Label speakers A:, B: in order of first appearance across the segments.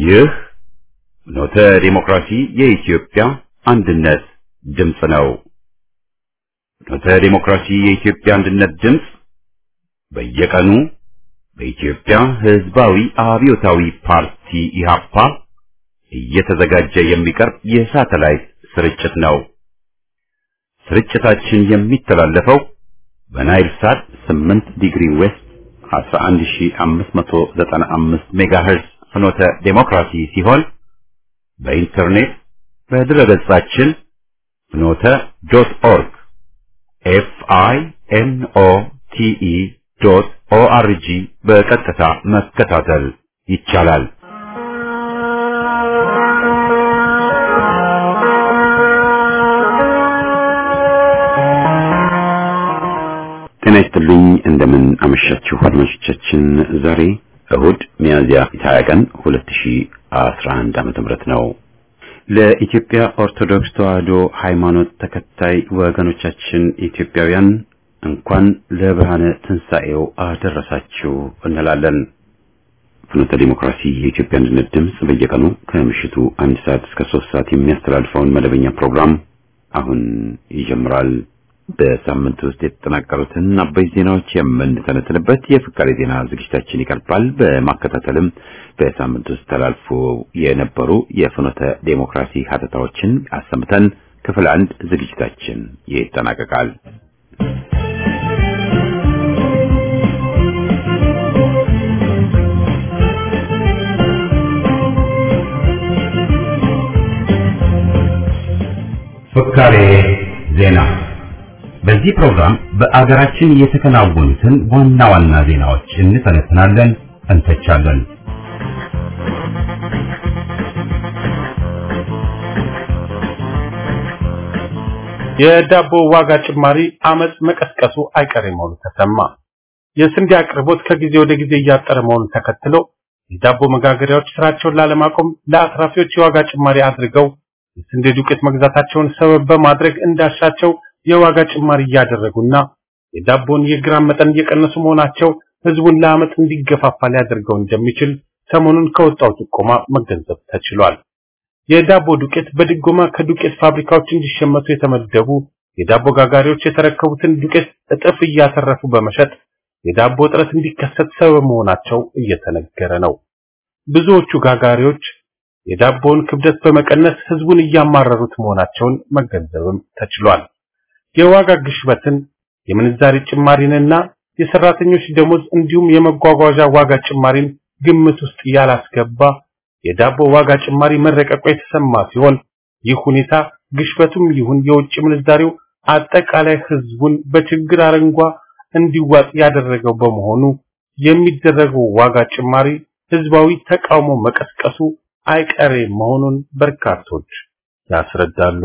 A: ይህ ኖተ ዲሞክራሲ የኢትዮጵያ አንድነት ድምፅ ነው። ኖተ ዲሞክራሲ የኢትዮጵያ አንድነት ድምፅ በየቀኑ በኢትዮጵያ ሕዝባዊ አብዮታዊ ፓርቲ ኢህአፓ እየተዘጋጀ የሚቀርብ የሳተላይት ስርጭት ነው። ስርጭታችን የሚተላለፈው በናይል ሳት 8 ዲግሪ ዌስት 11595 ሜጋሄርዝ ፍኖተ ዴሞክራሲ ሲሆን በኢንተርኔት በድረገጻችን ፍኖተ ዶት ኦርግ ኤፍ አይ ኤን ኦ ቲ ኢ ዶት ኦ አር ጂ በቀጥታ መከታተል ይቻላል። ጤና ይስጥልኝ። እንደምን አመሻችሁ አድማጮቻችን። ዛሬ እሁድ ሚያዝያ 20 ቀን 2011 ዓመተ ምህረት ነው። ለኢትዮጵያ ኦርቶዶክስ ተዋሕዶ ሃይማኖት ተከታይ ወገኖቻችን ኢትዮጵያውያን እንኳን ለብርሃነ ትንሣኤው አደረሳችሁ እንላለን። ፍኖተ ዲሞክራሲ የኢትዮጵያ አንድነት ድምፅ በየቀኑ ከምሽቱ አንድ ሰዓት እስከ ሶስት ሰዓት የሚያስተላልፈውን መደበኛ ፕሮግራም አሁን ይጀምራል። በሳምንት ውስጥ የተጠናቀሩትን አበይ ዜናዎች የምንተነትንበት የፍካሬ ዜና ዝግጅታችን ይቀርባል። በማከታተልም በሳምንት ውስጥ ተላልፎ የነበሩ የፍኖተ ዴሞክራሲ ሀተታዎችን አሰምተን ክፍል አንድ ዝግጅታችን ይጠናቀቃል። ፍካሬ ዜና በዚህ ፕሮግራም በአገራችን የተከናወኑትን ዋና ዋና ዜናዎች እንተነትናለን፣ እንተቻለን።
B: የዳቦ ዋጋ ጭማሪ አመጽ መቀስቀሱ አይቀሬ መሆኑ ተሰማ። የስንዴ አቅርቦት ከጊዜ ወደ ጊዜ እያጠረ መሆኑን ተከትሎ የዳቦ መጋገሪያዎች ስራቸውን ላለማቆም ለአትራፊዎች የዋጋ ጭማሪ አድርገው የስንዴ ዱቄት መግዛታቸውን ሰበብ በማድረግ እንዳሻቸው የዋጋ ጭማሪ እያደረጉና የዳቦን የግራም መጠን እየቀነሱ መሆናቸው ህዝቡን ለአመት እንዲገፋፋ ሊያደርገው እንደሚችል ሰሞኑን ከወጣው ጥቆማ መገንዘብ ተችሏል። የዳቦ ዱቄት በድጎማ ከዱቄት ፋብሪካዎች እንዲሸመቱ የተመደቡ የዳቦ ጋጋሪዎች የተረከቡትን ዱቄት እጥፍ እያተረፉ በመሸጥ የዳቦ እጥረት እንዲከሰት ሰበብ መሆናቸው እየተነገረ ነው። ብዙዎቹ ጋጋሪዎች የዳቦውን ክብደት በመቀነስ ህዝቡን እያማረሩት መሆናቸውን መገንዘብም ተችሏል። የዋጋ ግሽበትን የምንዛሪ ጭማሪንና የሰራተኞች ደሞዝ እንዲሁም የመጓጓዣ ዋጋ ጭማሪን ግምት ውስጥ ያላስገባ የዳቦ ዋጋ ጭማሪ መረቀቁ የተሰማ ሲሆን ይህ ሁኔታ ግሽበቱም ይሁን የውጭ ምንዛሪው አጠቃላይ ህዝቡን በችግር አረንጓ እንዲዋጥ ያደረገው በመሆኑ የሚደረገው ዋጋ ጭማሪ ህዝባዊ ተቃውሞ መቀስቀሱ አይቀሬ መሆኑን በርካቶች ያስረዳሉ።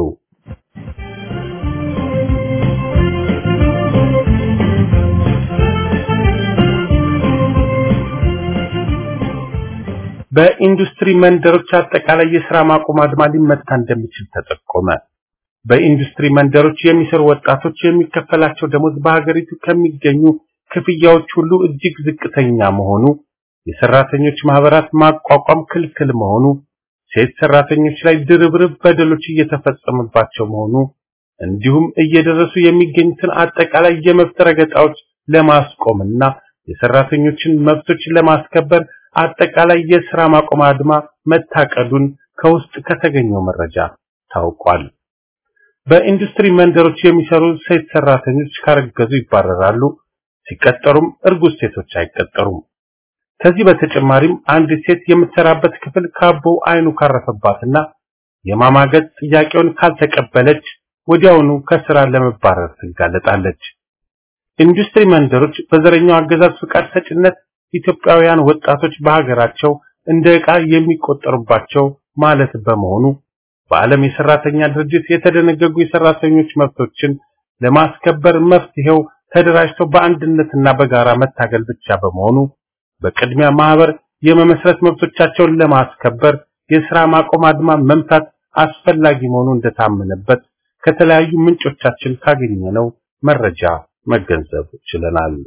B: በኢንዱስትሪ መንደሮች አጠቃላይ የሥራ ማቆም አድማ ሊመታ እንደሚችል ተጠቆመ። በኢንዱስትሪ መንደሮች የሚሰሩ ወጣቶች የሚከፈላቸው ደሞዝ በሀገሪቱ ከሚገኙ ክፍያዎች ሁሉ እጅግ ዝቅተኛ መሆኑ፣ የሰራተኞች ማህበራት ማቋቋም ክልክል መሆኑ፣ ሴት ሰራተኞች ላይ ድርብርብ በደሎች እየተፈጸመባቸው መሆኑ እንዲሁም እየደረሱ የሚገኙትን አጠቃላይ የመብት ረገጣዎች ለማስቆምና የሰራተኞችን መብቶች ለማስከበር አጠቃላይ የሥራ ማቆም አድማ መታቀዱን ከውስጥ ከተገኘው መረጃ ታውቋል። በኢንዱስትሪ መንደሮች የሚሰሩ ሴት ሰራተኞች ካረገዙ ይባረራሉ፣ ሲቀጠሩም እርጉዝ ሴቶች አይቀጠሩም። ከዚህ በተጨማሪም አንድ ሴት የምትሰራበት ክፍል ካቦ አይኑ ካረፈባትና የማማገጥ ጥያቄውን ካልተቀበለች ወዲያውኑ ከስራ ለመባረር ትጋለጣለች። ኢንዱስትሪ መንደሮች በዘረኛው አገዛዝ ፍቃድ ሰጭነት ኢትዮጵያውያን ወጣቶች በሀገራቸው እንደ ዕቃ የሚቆጠሩባቸው ማለት በመሆኑ በዓለም የሰራተኛ ድርጅት የተደነገጉ የሰራተኞች መብቶችን ለማስከበር መፍትሄው ተደራጅተው በአንድነትና በጋራ መታገል ብቻ በመሆኑ በቅድሚያ ማህበር የመመስረት መብቶቻቸውን ለማስከበር የሥራ ማቆም አድማ መምታት አስፈላጊ መሆኑ እንደታመነበት ከተለያዩ ምንጮቻችን ካገኘነው መረጃ መገንዘብ ችለናል።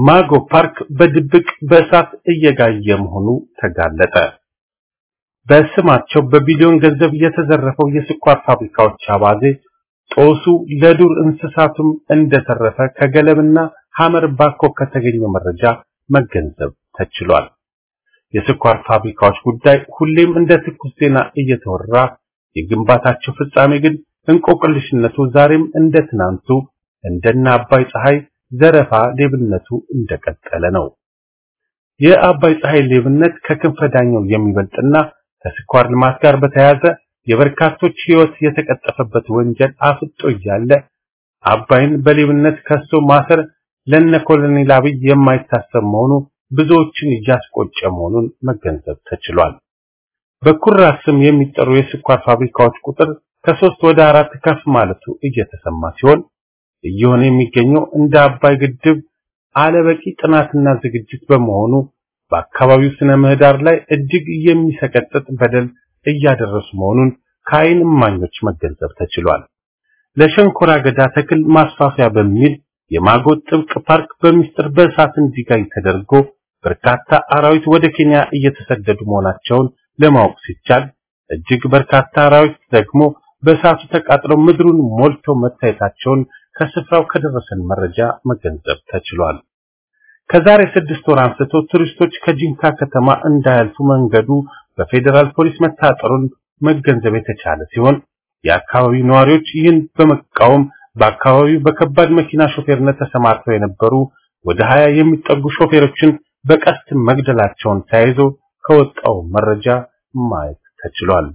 B: ማጎ ፓርክ በድብቅ በእሳት እየጋየ መሆኑ ተጋለጠ። በስማቸው በቢሊዮን ገንዘብ የተዘረፈው የስኳር ፋብሪካዎች አባዜ ጦሱ ለዱር እንስሳቱም እንደተረፈ ከገለምና ሐመር ባኮ ከተገኘው መረጃ መገንዘብ ተችሏል። የስኳር ፋብሪካዎች ጉዳይ ሁሌም እንደ ትኩስ ዜና እየተወራ የግንባታቸው ፍጻሜ ግን እንቆቅልሽነቱ ዛሬም እንደ ትናንቱ እንደነ አባይ ፀሐይ ዘረፋ ሌብነቱ እንደቀጠለ ነው። የአባይ ፀሐይ ሌብነት ከክንፈ ዳኘው የሚበልጥና ከስኳር ልማት ጋር በተያያዘ የበርካቶች ሕይወት የተቀጠፈበት ወንጀል አፍጦ እያለ አባይን በሌብነት ከሶ ማሰር ለነ ኮሎኔል አብይ የማይታሰብ መሆኑ ብዙዎችን እያስቆጨ መሆኑን መገንዘብ ተችሏል። በኩራዝ ስም የሚጠሩ የስኳር ፋብሪካዎች ቁጥር ከሶስት ወደ አራት ከፍ ማለቱ እየተሰማ ሲሆን እየሆነ የሚገኘው እንደ አባይ ግድብ አለበቂ ጥናትና ዝግጅት በመሆኑ በአካባቢው ስነ ምህዳር ላይ እጅግ የሚሰቀጥጥ በደል እያደረሱ መሆኑን ከዓይን እማኞች መገንዘብ ተችሏል። ለሸንኮራ አገዳ ተክል ማስፋፊያ በሚል የማጎ ጥብቅ ፓርክ በሚስጥር በእሳት እንዲጋይ ተደርጎ በርካታ አራዊት ወደ ኬንያ እየተሰደዱ መሆናቸውን ለማወቅ ሲቻል እጅግ በርካታ አራዊት ደግሞ በእሳቱ ተቃጥለው ምድሩን ሞልተው መታየታቸውን ከስፍራው ከደረሰን መረጃ መገንዘብ ተችሏል። ከዛሬ ስድስት ወር አንስቶ ቱሪስቶች ከጂንካ ከተማ እንዳያልፉ መንገዱ በፌዴራል ፖሊስ መታጠሩን መገንዘብ የተቻለ ሲሆን የአካባቢው ነዋሪዎች ይህን በመቃወም በአካባቢው በከባድ መኪና ሾፌርነት ተሰማርተው የነበሩ ወደ ሀያ የሚጠጉ ሾፌሮችን በቀስት መግደላቸውን ተያይዞ ከወጣው መረጃ ማየት ተችሏል።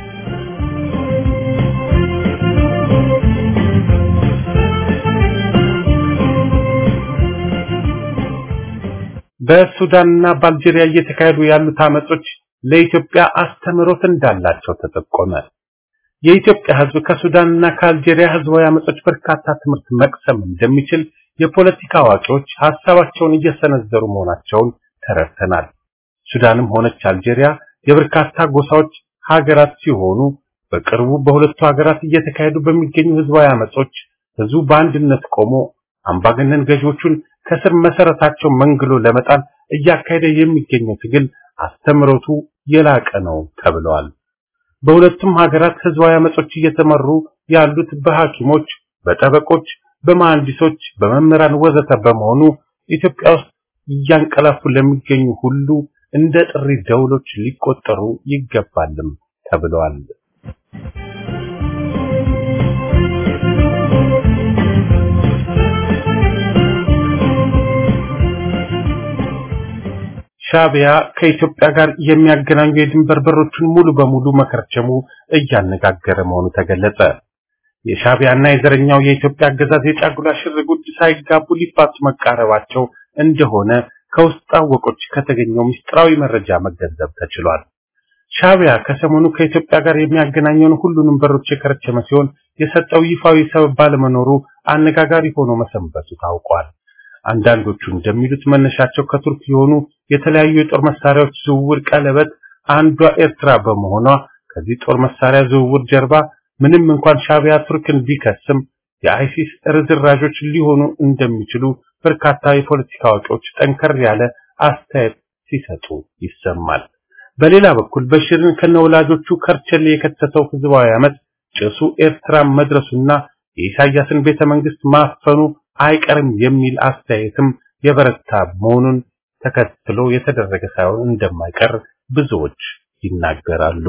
B: በሱዳንና በአልጄሪያ እየተካሄዱ ያሉት አመጾች ለኢትዮጵያ አስተምህሮት እንዳላቸው ተጠቆመ። የኢትዮጵያ ሕዝብ ከሱዳንና ከአልጄሪያ ሕዝባዊ አመጾች በርካታ ትምህርት መቅሰም እንደሚችል የፖለቲካ አዋቂዎች ሀሳባቸውን እየሰነዘሩ መሆናቸውን ተረድተናል። ሱዳንም ሆነች አልጄሪያ የበርካታ ጎሳዎች ሀገራት ሲሆኑ በቅርቡ በሁለቱ ሀገራት እየተካሄዱ በሚገኙ ሕዝባዊ አመጾች ሕዝቡ በአንድነት ቆሞ አምባገነን ገዢዎቹን ከስር መሰረታቸው መንግሎ ለመጣል እያካሄደ የሚገኘው ትግል አስተምሮቱ የላቀ ነው ተብለዋል። በሁለቱም ሀገራት ህዝባዊ አመጾች እየተመሩ ያሉት በሐኪሞች፣ በጠበቆች፣ በመሐንዲሶች፣ በመምህራን ወዘተ በመሆኑ ኢትዮጵያ ውስጥ እያንቀላፉ ለሚገኙ ሁሉ እንደ ጥሪ ደውሎች ሊቆጠሩ ይገባልም ተብለዋል። ሻቢያ ከኢትዮጵያ ጋር የሚያገናኙ የድንበር በሮችን ሙሉ በሙሉ መከርቸሙ እያነጋገረ መሆኑ ተገለጸ። የሻቢያና የዘረኛው የኢትዮጵያ አገዛዝ የጫጉላ ሽርጉድ ሳይጋቡ ሊፋቱ መቃረባቸው እንደሆነ ከውስጥ አወቆች ከተገኘው ምስጢራዊ መረጃ መገንዘብ ተችሏል። ሻቢያ ከሰሞኑ ከኢትዮጵያ ጋር የሚያገናኘውን ሁሉንም በሮች የከረቸመ ሲሆን የሰጠው ይፋዊ ሰበብ ባለመኖሩ አነጋጋሪ ሆኖ መሰንበቱ ታውቋል። አንዳንዶቹ እንደሚሉት መነሻቸው ከቱርክ የሆኑ የተለያዩ የጦር መሳሪያዎች ዝውውር ቀለበት አንዷ ኤርትራ በመሆኗ ከዚህ ጦር መሳሪያ ዝውውር ጀርባ ምንም እንኳን ሻቢያ ቱርክን ቢከስም የአይሲስ ርዝራዦች ሊሆኑ እንደሚችሉ በርካታ የፖለቲካ አዋቂዎች ጠንከር ያለ አስተያየት ሲሰጡ ይሰማል። በሌላ በኩል በሽርን ከነወላጆቹ ከርቸሌ የከተተው ህዝባዊ አመት ጭሱ ኤርትራ መድረሱና የኢሳያስን ቤተ መንግስት ማፈኑ አይቀርም የሚል አስተያየትም የበረታ መሆኑን ተከትሎ የተደረገ ሳይሆን እንደማይቀር ብዙዎች ይናገራሉ።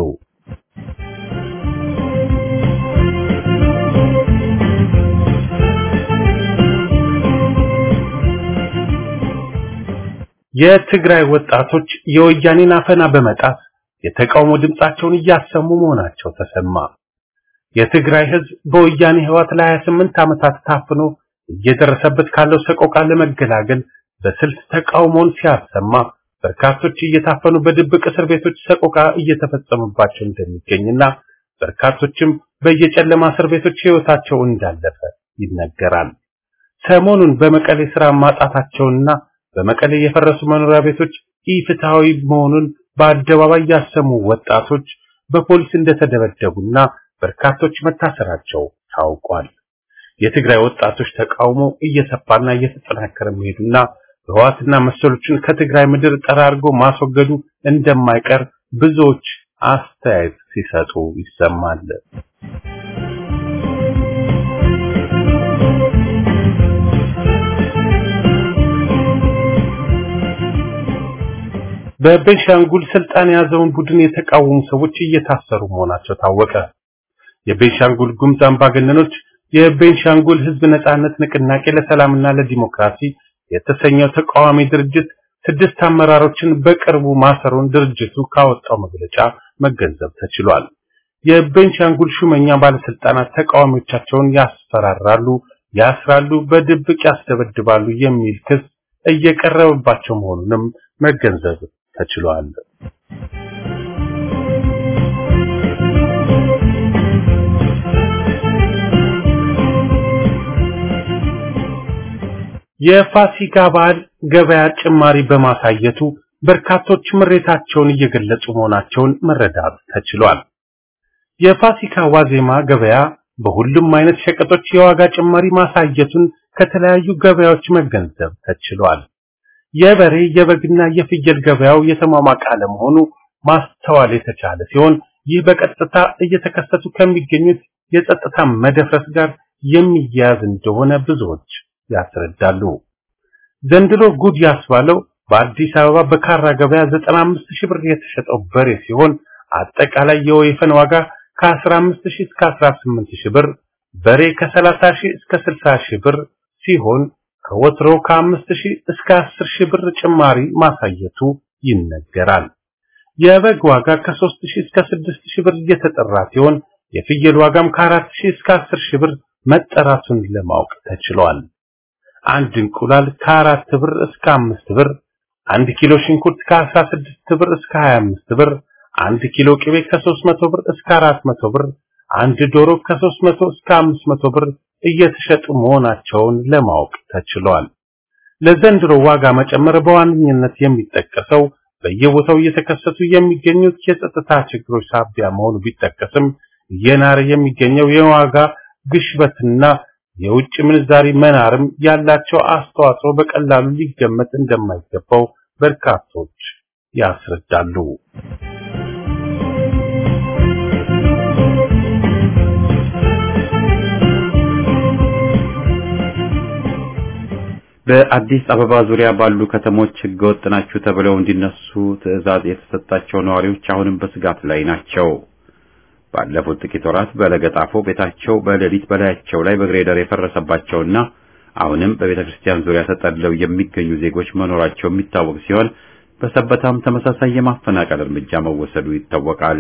B: የትግራይ ወጣቶች የወያኔን አፈና በመጣት የተቃውሞ ድምጻቸውን እያሰሙ መሆናቸው ተሰማ። የትግራይ ህዝብ በወያኔ ህዋት ለ28 ዓመታት ታፍኖ እየደረሰበት ካለው ሰቆቃ ለመገላገል በስልት ተቃውሞውን ሲያሰማ በርካቶች እየታፈኑ በድብቅ እስር ቤቶች ሰቆቃ እየተፈጸመባቸው እንደሚገኝና በርካቶችም በየጨለማ እስር ቤቶች ህይወታቸው እንዳለፈ ይነገራል። ሰሞኑን በመቀሌ ስራ ማጣታቸውና በመቀሌ የፈረሱ መኖሪያ ቤቶች ኢፍትሃዊ መሆኑን በአደባባይ ያሰሙ ወጣቶች በፖሊስ እንደተደበደቡና በርካቶች መታሰራቸው ታውቋል። የትግራይ ወጣቶች ተቃውሞ እየሰፋና እየተጠናከረ መሄዱና ህወሓትና መሰሎችን ከትግራይ ምድር ጠራርጎ ማስወገዱ እንደማይቀር ብዙዎች አስተያየት ሲሰጡ ይሰማል። በቤንሻንጉል ስልጣን የያዘውን ቡድን የተቃወሙ ሰዎች እየታሰሩ መሆናቸው ታወቀ። የቤንሻንጉል ጉሙዝ አምባገነኖች የቤንሻንጉል ህዝብ ነጻነት ንቅናቄ ለሰላምና ለዲሞክራሲ የተሰኘው ተቃዋሚ ድርጅት ስድስት አመራሮችን በቅርቡ ማሰሩን ድርጅቱ ካወጣው መግለጫ መገንዘብ ተችሏል። የቤንሻንጉል ሹመኛ ባለስልጣናት ተቃዋሚዎቻቸውን ያስፈራራሉ፣ ያስራሉ፣ በድብቅ ያስደበድባሉ የሚል ክስ እየቀረበባቸው መሆኑንም መገንዘብ ተችሏል። የፋሲካ በዓል ገበያ ጭማሪ በማሳየቱ በርካቶች ምሬታቸውን እየገለጹ መሆናቸውን መረዳት ተችሏል። የፋሲካ ዋዜማ ገበያ በሁሉም አይነት ሸቀጦች የዋጋ ጭማሪ ማሳየቱን ከተለያዩ ገበያዎች መገንዘብ ተችሏል። የበሬ የበግና የፍየል ገበያው የተሟሟቀ አለመሆኑ ማስተዋል የተቻለ ሲሆን ይህ በቀጥታ እየተከሰቱ ከሚገኙት የጸጥታ መደፍረስ ጋር የሚያያዝ እንደሆነ ብዙዎች ያስረዳሉ። ዘንድሮ ጉድ ያስባለው በአዲስ አበባ በካራ ገበያ 95 ሺህ ብር የተሸጠው በሬ ሲሆን አጠቃላይ የወይፈን ዋጋ ከ15 ሺህ እስከ 18 ሺህ ብር፣ በሬ ከ30 ሺህ እስከ 60 ሺህ ብር ሲሆን ከወትሮ ከ5 ሺህ እስከ 10 ሺህ ብር ጭማሪ ማሳየቱ ይነገራል። የበግ ዋጋ ከ3 ሺህ እስከ 6 ሺህ ብር እየተጠራ ሲሆን የፍየል ዋጋም ከ4 ሺህ እስከ 10 ሺህ ብር መጠራቱን ለማወቅ ተችሏል። አንድ እንቁላል ከአራት ብር እስከ አምስት ብር፣ አንድ ኪሎ ሽንኩርት ከ16 ብር እስከ 25 ብር፣ አንድ ኪሎ ቅቤ ከ300 ብር እስከ 400 ብር፣ አንድ ዶሮ ከ300 እስከ 500 ብር እየተሸጡ መሆናቸውን ለማወቅ ተችሏል። ለዘንድሮ ዋጋ መጨመር በዋነኝነት የሚጠቀሰው በየቦታው እየተከሰቱ የሚገኙት የጸጥታ ችግሮች ሳቢያ መሆኑ ቢጠቀስም እየናረ የሚገኘው የዋጋ ግሽበትና የውጭ ምንዛሪ መናርም ያላቸው አስተዋጽኦ በቀላሉ ሊገመት እንደማይገባው በርካቶች ያስረዳሉ።
A: በአዲስ አበባ ዙሪያ ባሉ ከተሞች ህገወጥ ናችሁ ተብለው እንዲነሱ ትዕዛዝ የተሰጣቸው ነዋሪዎች አሁንም በስጋት ላይ ናቸው። ባለፉት ጥቂት ወራት በለገጣፎ ቤታቸው በሌሊት በላያቸው ላይ በግሬደር የፈረሰባቸውና አሁንም በቤተ ክርስቲያን ዙሪያ ተጠልለው የሚገኙ ዜጎች መኖራቸው የሚታወቅ ሲሆን በሰበታም ተመሳሳይ የማፈናቀል እርምጃ መወሰዱ ይታወቃል።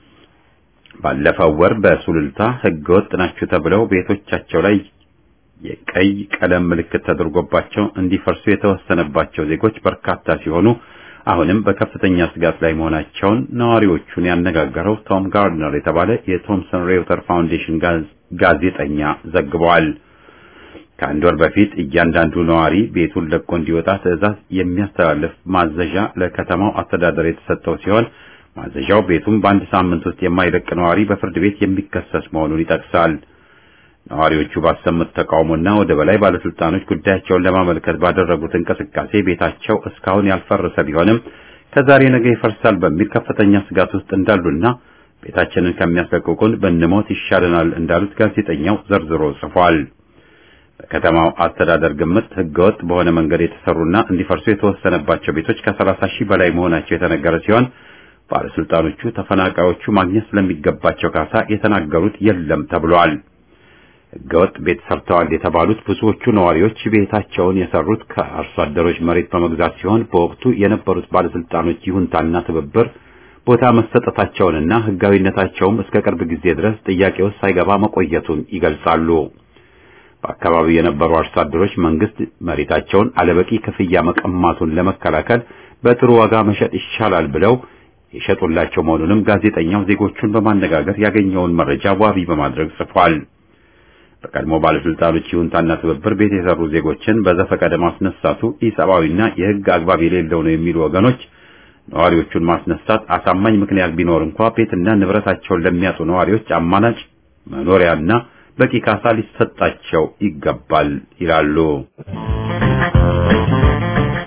A: ባለፈው ወር በሱሉልታ ህገወጥ ናችሁ ተብለው ቤቶቻቸው ላይ የቀይ ቀለም ምልክት ተደርጎባቸው እንዲፈርሱ የተወሰነባቸው ዜጎች በርካታ ሲሆኑ አሁንም በከፍተኛ ስጋት ላይ መሆናቸውን ነዋሪዎቹን ያነጋገረው ቶም ጋርድነር የተባለ የቶምሰን ሬውተር ፋውንዴሽን ጋዜጠኛ ዘግበዋል። ከአንድ ወር በፊት እያንዳንዱ ነዋሪ ቤቱን ለቆ እንዲወጣ ትዕዛዝ የሚያስተላልፍ ማዘዣ ለከተማው አስተዳደር የተሰጠው ሲሆን ማዘዣው ቤቱን በአንድ ሳምንት ውስጥ የማይለቅ ነዋሪ በፍርድ ቤት የሚከሰስ መሆኑን ይጠቅሳል። ነዋሪዎቹ ባሰሙት ተቃውሞና ወደ በላይ ባለስልጣኖች ጉዳያቸውን ለማመልከት ባደረጉት እንቅስቃሴ ቤታቸው እስካሁን ያልፈረሰ ቢሆንም ከዛሬ ነገ ይፈርሳል በሚል ከፍተኛ ስጋት ውስጥ እንዳሉና ቤታችንን ከሚያስለቅቁን ብንሞት ይሻለናል እንዳሉት ጋዜጠኛው ዘርዝሮ ጽፏል። በከተማው አስተዳደር ግምት ህገወጥ በሆነ መንገድ የተሰሩና እንዲፈርሱ የተወሰነባቸው ቤቶች ከሰላሳ ሺህ በላይ መሆናቸው የተነገረ ሲሆን ባለስልጣኖቹ ተፈናቃዮቹ ማግኘት ስለሚገባቸው ካሳ የተናገሩት የለም ተብሏል። ህገወጥ ቤት ሰርተዋል የተባሉት ብዙዎቹ ነዋሪዎች ቤታቸውን የሰሩት ከአርሶ አደሮች መሬት በመግዛት ሲሆን በወቅቱ የነበሩት ባለስልጣኖች ይሁንታና ትብብር ቦታ መሰጠታቸውንና ህጋዊነታቸውም እስከ ቅርብ ጊዜ ድረስ ጥያቄ ውስጥ ሳይገባ መቆየቱን ይገልጻሉ። በአካባቢው የነበሩ አርሶ አደሮች መንግስት መሬታቸውን አለበቂ ክፍያ መቀማቱን ለመከላከል በጥሩ ዋጋ መሸጥ ይሻላል ብለው የሸጡላቸው መሆኑንም ጋዜጠኛው ዜጎቹን በማነጋገር ያገኘውን መረጃ ዋቢ በማድረግ ጽፏል። በቀድሞ ባለስልጣኖች ይሁንታና ትብብር ቤት የሰሩ ዜጎችን በዘፈቀደ ማስነሳቱ ኢሰብአዊና የህግ አግባብ የሌለው ነው የሚሉ ወገኖች ነዋሪዎቹን ማስነሳት አሳማኝ ምክንያት ቢኖር እንኳ ቤትና ንብረታቸውን ለሚያጡ ነዋሪዎች አማራጭ መኖሪያና በቂ ካሳ ሊሰጣቸው ይገባል ይላሉ።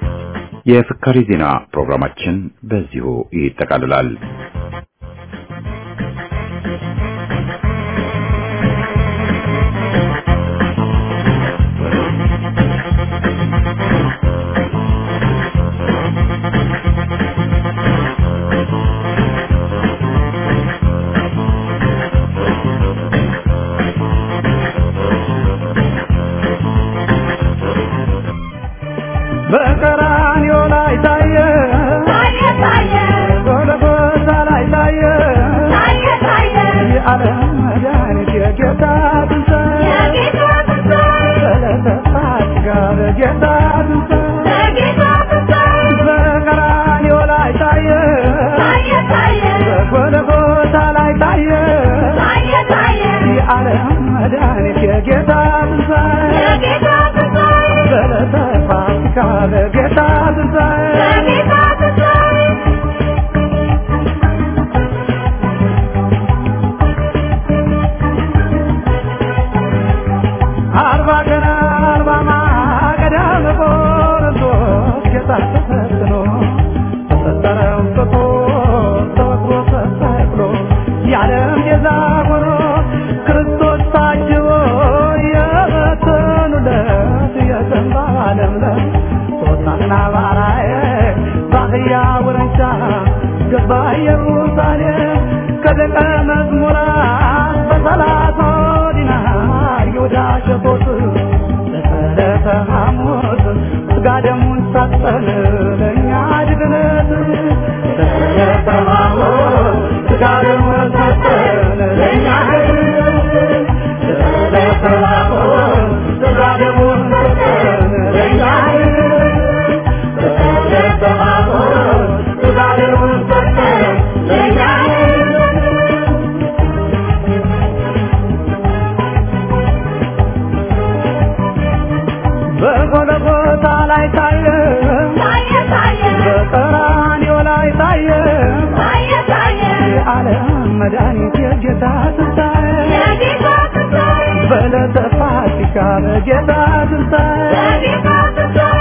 A: የፍካሪ ዜና ፕሮግራማችን በዚሁ ይጠቃልላል።
C: በቀራንዮ ላይ ታየ
D: ታየ ታየ
C: ጎልጎታ ላይ ታየ
D: ታየ ታየ
C: የዓለም መድኃኒት የጌታ ትንሣኤ
D: የጌታ ትንሣኤ
C: ዕለተ ፋሲካ በጌታ ትንሣኤ
D: የጌታ ትንሣኤ
C: በቀራንዮ ላይ ታየ
D: ታየ ታየ
C: በጎልጎታ ላይ ታየ
D: ታየ ታየ
C: የዓለም መድኃኒት የጌታ ትንሣኤ
D: የጌታ ትንሣኤ
C: ዕለተ ፋሲካ በጌታ ትንሣኤ
D: የጌታ ትንሣኤ
C: አርባ ቀን አርባ ማገዳ በቆሮንቶስ ጌታ ተፈትኖ ተሰጠረው ስቶ ተወግሮ ተሰቅሎ የዓለም ቤዛ ሆኖ ክርስቶስ ታጅቦ የበተኑለት የዘንባባ ለምለም ሶስናና ባራዬ ባህያ ውረንጫ ገባ ኢየሩሳሌም ከደቀ መዝሙራት በሰላሳ ዲናር ይሁዳ ሸጦት ለሰለተ ሐሙስ ስጋ ደሙን ሰጠን ለእኛ ድግነት ለሰለተ ሐሙስ ስጋ ደሙን ሰጠን ለእኛ ድግነት ለሰለተ ሐሙስ ስጋ ደሙን ሰጠን ለእኛ ድግነት ለሰለተ ሐሙስ ስጋ ደሙን ሰጠን ለእኛ ድግነት በጎልጎታ ላይ ታየ
D: ታየ ታየ
C: በቀራንዮ ላይ ታየ
D: ታየ ታየ
C: የዓለም መድኃኒት የጌታ ትንሣኤ
D: የጌታ ትንሣኤ
C: በዕለተ ፋሲካ በጌታ ትንሣኤ
D: የጌታ ትንሣኤ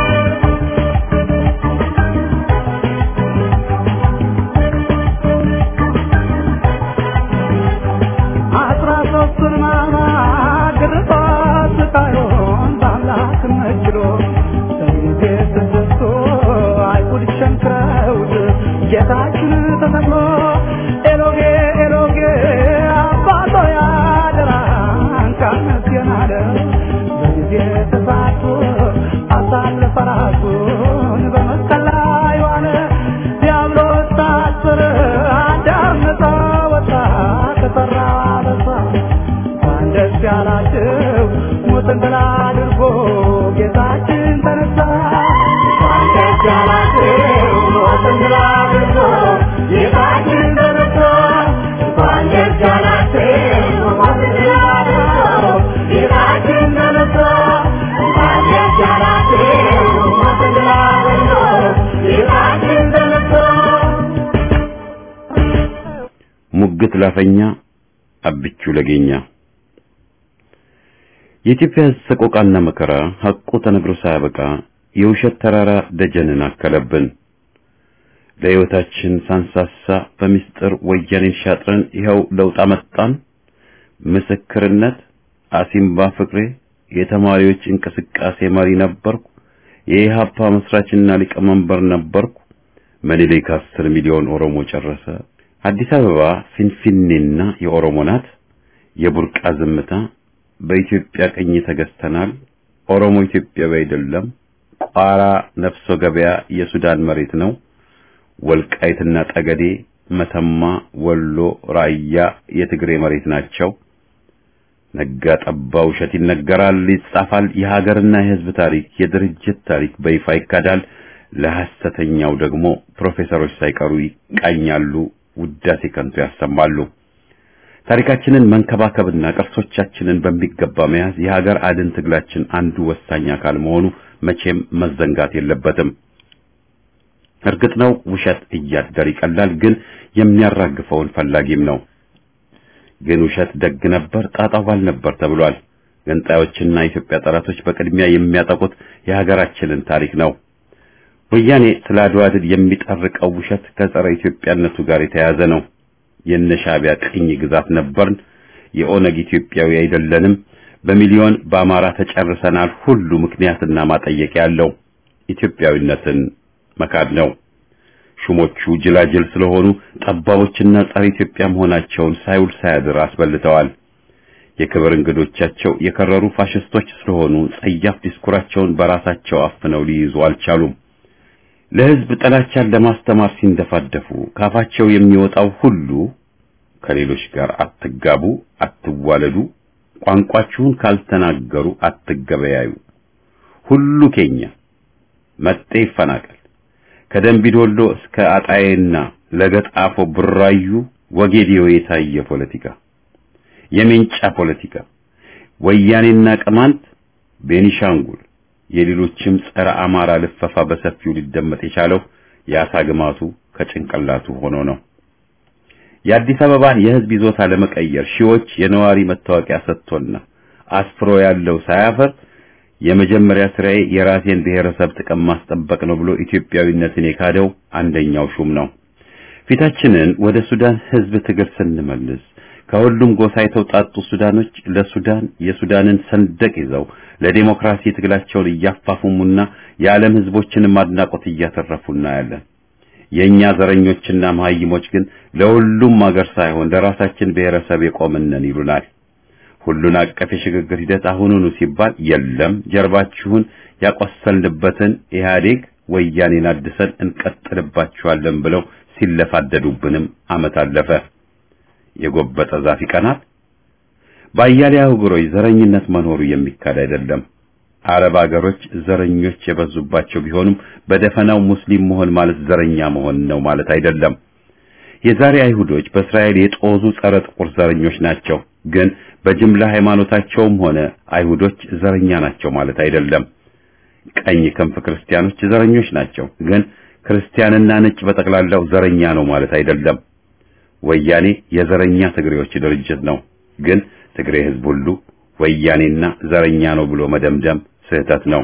C: አስራ ሦስቱን ሕማማት ግርፋት ስቃዩን በአምላክ መችሎ በጊዜ ስድስቱ አይሁድ ሸንክረውት ጌታችን ተሰቅሎ ኤሎጌ ኤሎጌ አባቶ ያደራን ካነስየን አለ በጊዜ ተሳቱ አሳልፈ ራሱን በመስቀል ላይ ዋለ ዲያብሎስ ታስረ አዳም ነፃ ወጣ ከጠራ በሳ እንኳን ደስ ያላችሁ ሞትን ድል አድርጎ ጌታችን ተነሳ እንኳን ደስ ያላችሁ ሞትን ድል አድርጎ ጌታችን ተነሳ እንኳን ደስ ያላችሁ ሞትን ድል አድርጎ ጌታችን ተነሳ እንኳን ደስ ያላችሁ ሞትን ድል አድርጎ ጌታችን ተነሳ
A: ሙግት ላፈኛ አብቹ ለጌኛ የኢትዮጵያ ሕዝብ ሰቆቃና መከራ ሐቁ ተነግሮ ሳያበቃ የውሸት ተራራ ደጀንን አከለብን። ለሕይወታችን ሳንሳሳ በምስጢር ወያኔን ሻጥረን ይኸው ለውጥ አመጣን። ምስክርነት አሲምባ ፍቅሬ የተማሪዎች እንቅስቃሴ መሪ ነበርኩ። የኢሃፓ መስራችና ሊቀመንበር ነበርኩ። ምኒልክ አስር ሚሊዮን ኦሮሞ ጨረሰ። አዲስ አበባ ፊንፊኔና የኦሮሞ ናት። የቡርቃ ዝምታ በኢትዮጵያ ቀኝ ተገዝተናል። ኦሮሞ ኢትዮጵያዊ አይደለም። ቋራ ነፍሶ ገበያ የሱዳን መሬት ነው። ወልቃይትና ጠገዴ፣ መተማ፣ ወሎ፣ ራያ የትግሬ መሬት ናቸው። ነጋ ጠባ ውሸት ይነገራል፣ ይጻፋል። የሀገርና የሕዝብ ታሪክ፣ የድርጅት ታሪክ በይፋ ይካዳል። ለሐሰተኛው ደግሞ ፕሮፌሰሮች ሳይቀሩ ይቃኛሉ፣ ውዳሴ ከንቱ ያሰማሉ። ታሪካችንን መንከባከብና ቅርሶቻችንን በሚገባ መያዝ የሀገር አድን ትግላችን አንዱ ወሳኝ አካል መሆኑ መቼም መዘንጋት የለበትም። እርግጥ ነው ውሸት እያደር ይቀላል፣ ግን የሚያራግፈውን ፈላጊም ነው። ግን ውሸት ደግ ነበር፣ ጣጣው ባል ነበር ተብሏል። ገንጣዮችና የኢትዮጵያ ጠላቶች በቅድሚያ የሚያጠቁት የሀገራችንን ታሪክ ነው። ወያኔ ስለ አድዋ ድል የሚጠርቀው ውሸት ከጸረ ኢትዮጵያነቱ ጋር የተያያዘ ነው። የነ ሻዕቢያ ቅኝ ግዛት ነበርን፣ የኦነግ ኢትዮጵያዊ አይደለንም፣ በሚሊዮን በአማራ ተጨርሰናል ሁሉ ምክንያትና ማጠየቂያ ያለው ኢትዮጵያዊነትን መካድ ነው። ሹሞቹ ጅላጅል ስለሆኑ ጠባቦችና ጸረ ኢትዮጵያ መሆናቸውን ሳይውል ሳያድር አስበልተዋል። የክብር እንግዶቻቸው የከረሩ ፋሽስቶች ስለሆኑ ጸያፍ ዲስኩራቸውን በራሳቸው አፍነው ሊይዙ አልቻሉም። ለሕዝብ ጥላቻን ለማስተማር ሲንደፋደፉ ካፋቸው የሚወጣው ሁሉ ከሌሎች ጋር አትጋቡ፣ አትዋለዱ፣ ቋንቋችሁን ካልተናገሩ አትገበያዩ፣ ሁሉ ኬኛ፣ መጤ ይፈናቀል፣ ከደንቢዶሎ እስከ አጣዬና ለገጣፎ ቡራዩ ወጌዲዮ የታየ ፖለቲካ፣ የሜንጫ ፖለቲካ፣ ወያኔና ቅማንት፣ ቤኒሻንጉል የሌሎችም ጸረ አማራ ልፈፋ በሰፊው ሊደመጥ የቻለው የአሳ ግማቱ ከጭንቅላቱ ሆኖ ነው። የአዲስ አበባን የሕዝብ ይዞታ ለመቀየር ሺዎች የነዋሪ መታወቂያ ሰጥቶና አስፍሮ ያለው ሳያፈር የመጀመሪያ ስራዬ የራሴን ብሔረሰብ ጥቅም ማስጠበቅ ነው ብሎ ኢትዮጵያዊነትን የካደው አንደኛው ሹም ነው። ፊታችንን ወደ ሱዳን ሕዝብ ትግል ስንመልስ ከሁሉም ጎሳ የተውጣጡ ሱዳኖች ለሱዳን የሱዳንን ሰንደቅ ይዘው ለዲሞክራሲ ትግላቸውን እያፋፉሙና የዓለም ሕዝቦችን ማድናቆት እያተረፉ እናያለን። የእኛ ዘረኞችና መሀይሞች ግን ለሁሉም አገር ሳይሆን ለራሳችን ብሔረሰብ የቆምነን ይሉናል። ሁሉን አቀፍ የሽግግር ሂደት አሁኑኑ ሲባል የለም ጀርባችሁን ያቆሰልንበትን ኢህአዴግ ወያኔን አድሰን እንቀጥልባችኋለን ብለው ሲለፋደዱብንም ዓመት አለፈ። የጎበጠ ዛፍ ይቀናል። በአያሌ አህጉሮች ዘረኝነት መኖሩ የሚካድ አይደለም። አረብ አገሮች ዘረኞች የበዙባቸው ቢሆኑም በደፈናው ሙስሊም መሆን ማለት ዘረኛ መሆን ነው ማለት አይደለም። የዛሬ አይሁዶች በእስራኤል የጦዙ ጸረ ጥቁር ዘረኞች ናቸው። ግን በጅምላ ሃይማኖታቸውም ሆነ አይሁዶች ዘረኛ ናቸው ማለት አይደለም። ቀኝ ክንፍ ክርስቲያኖች ዘረኞች ናቸው። ግን ክርስቲያንና ነጭ በጠቅላላው ዘረኛ ነው ማለት አይደለም። ወያኔ የዘረኛ ትግሬዎች ድርጅት ነው። ግን ትግሬ ሕዝብ ሁሉ ወያኔና ዘረኛ ነው ብሎ መደምደም ስህተት ነው።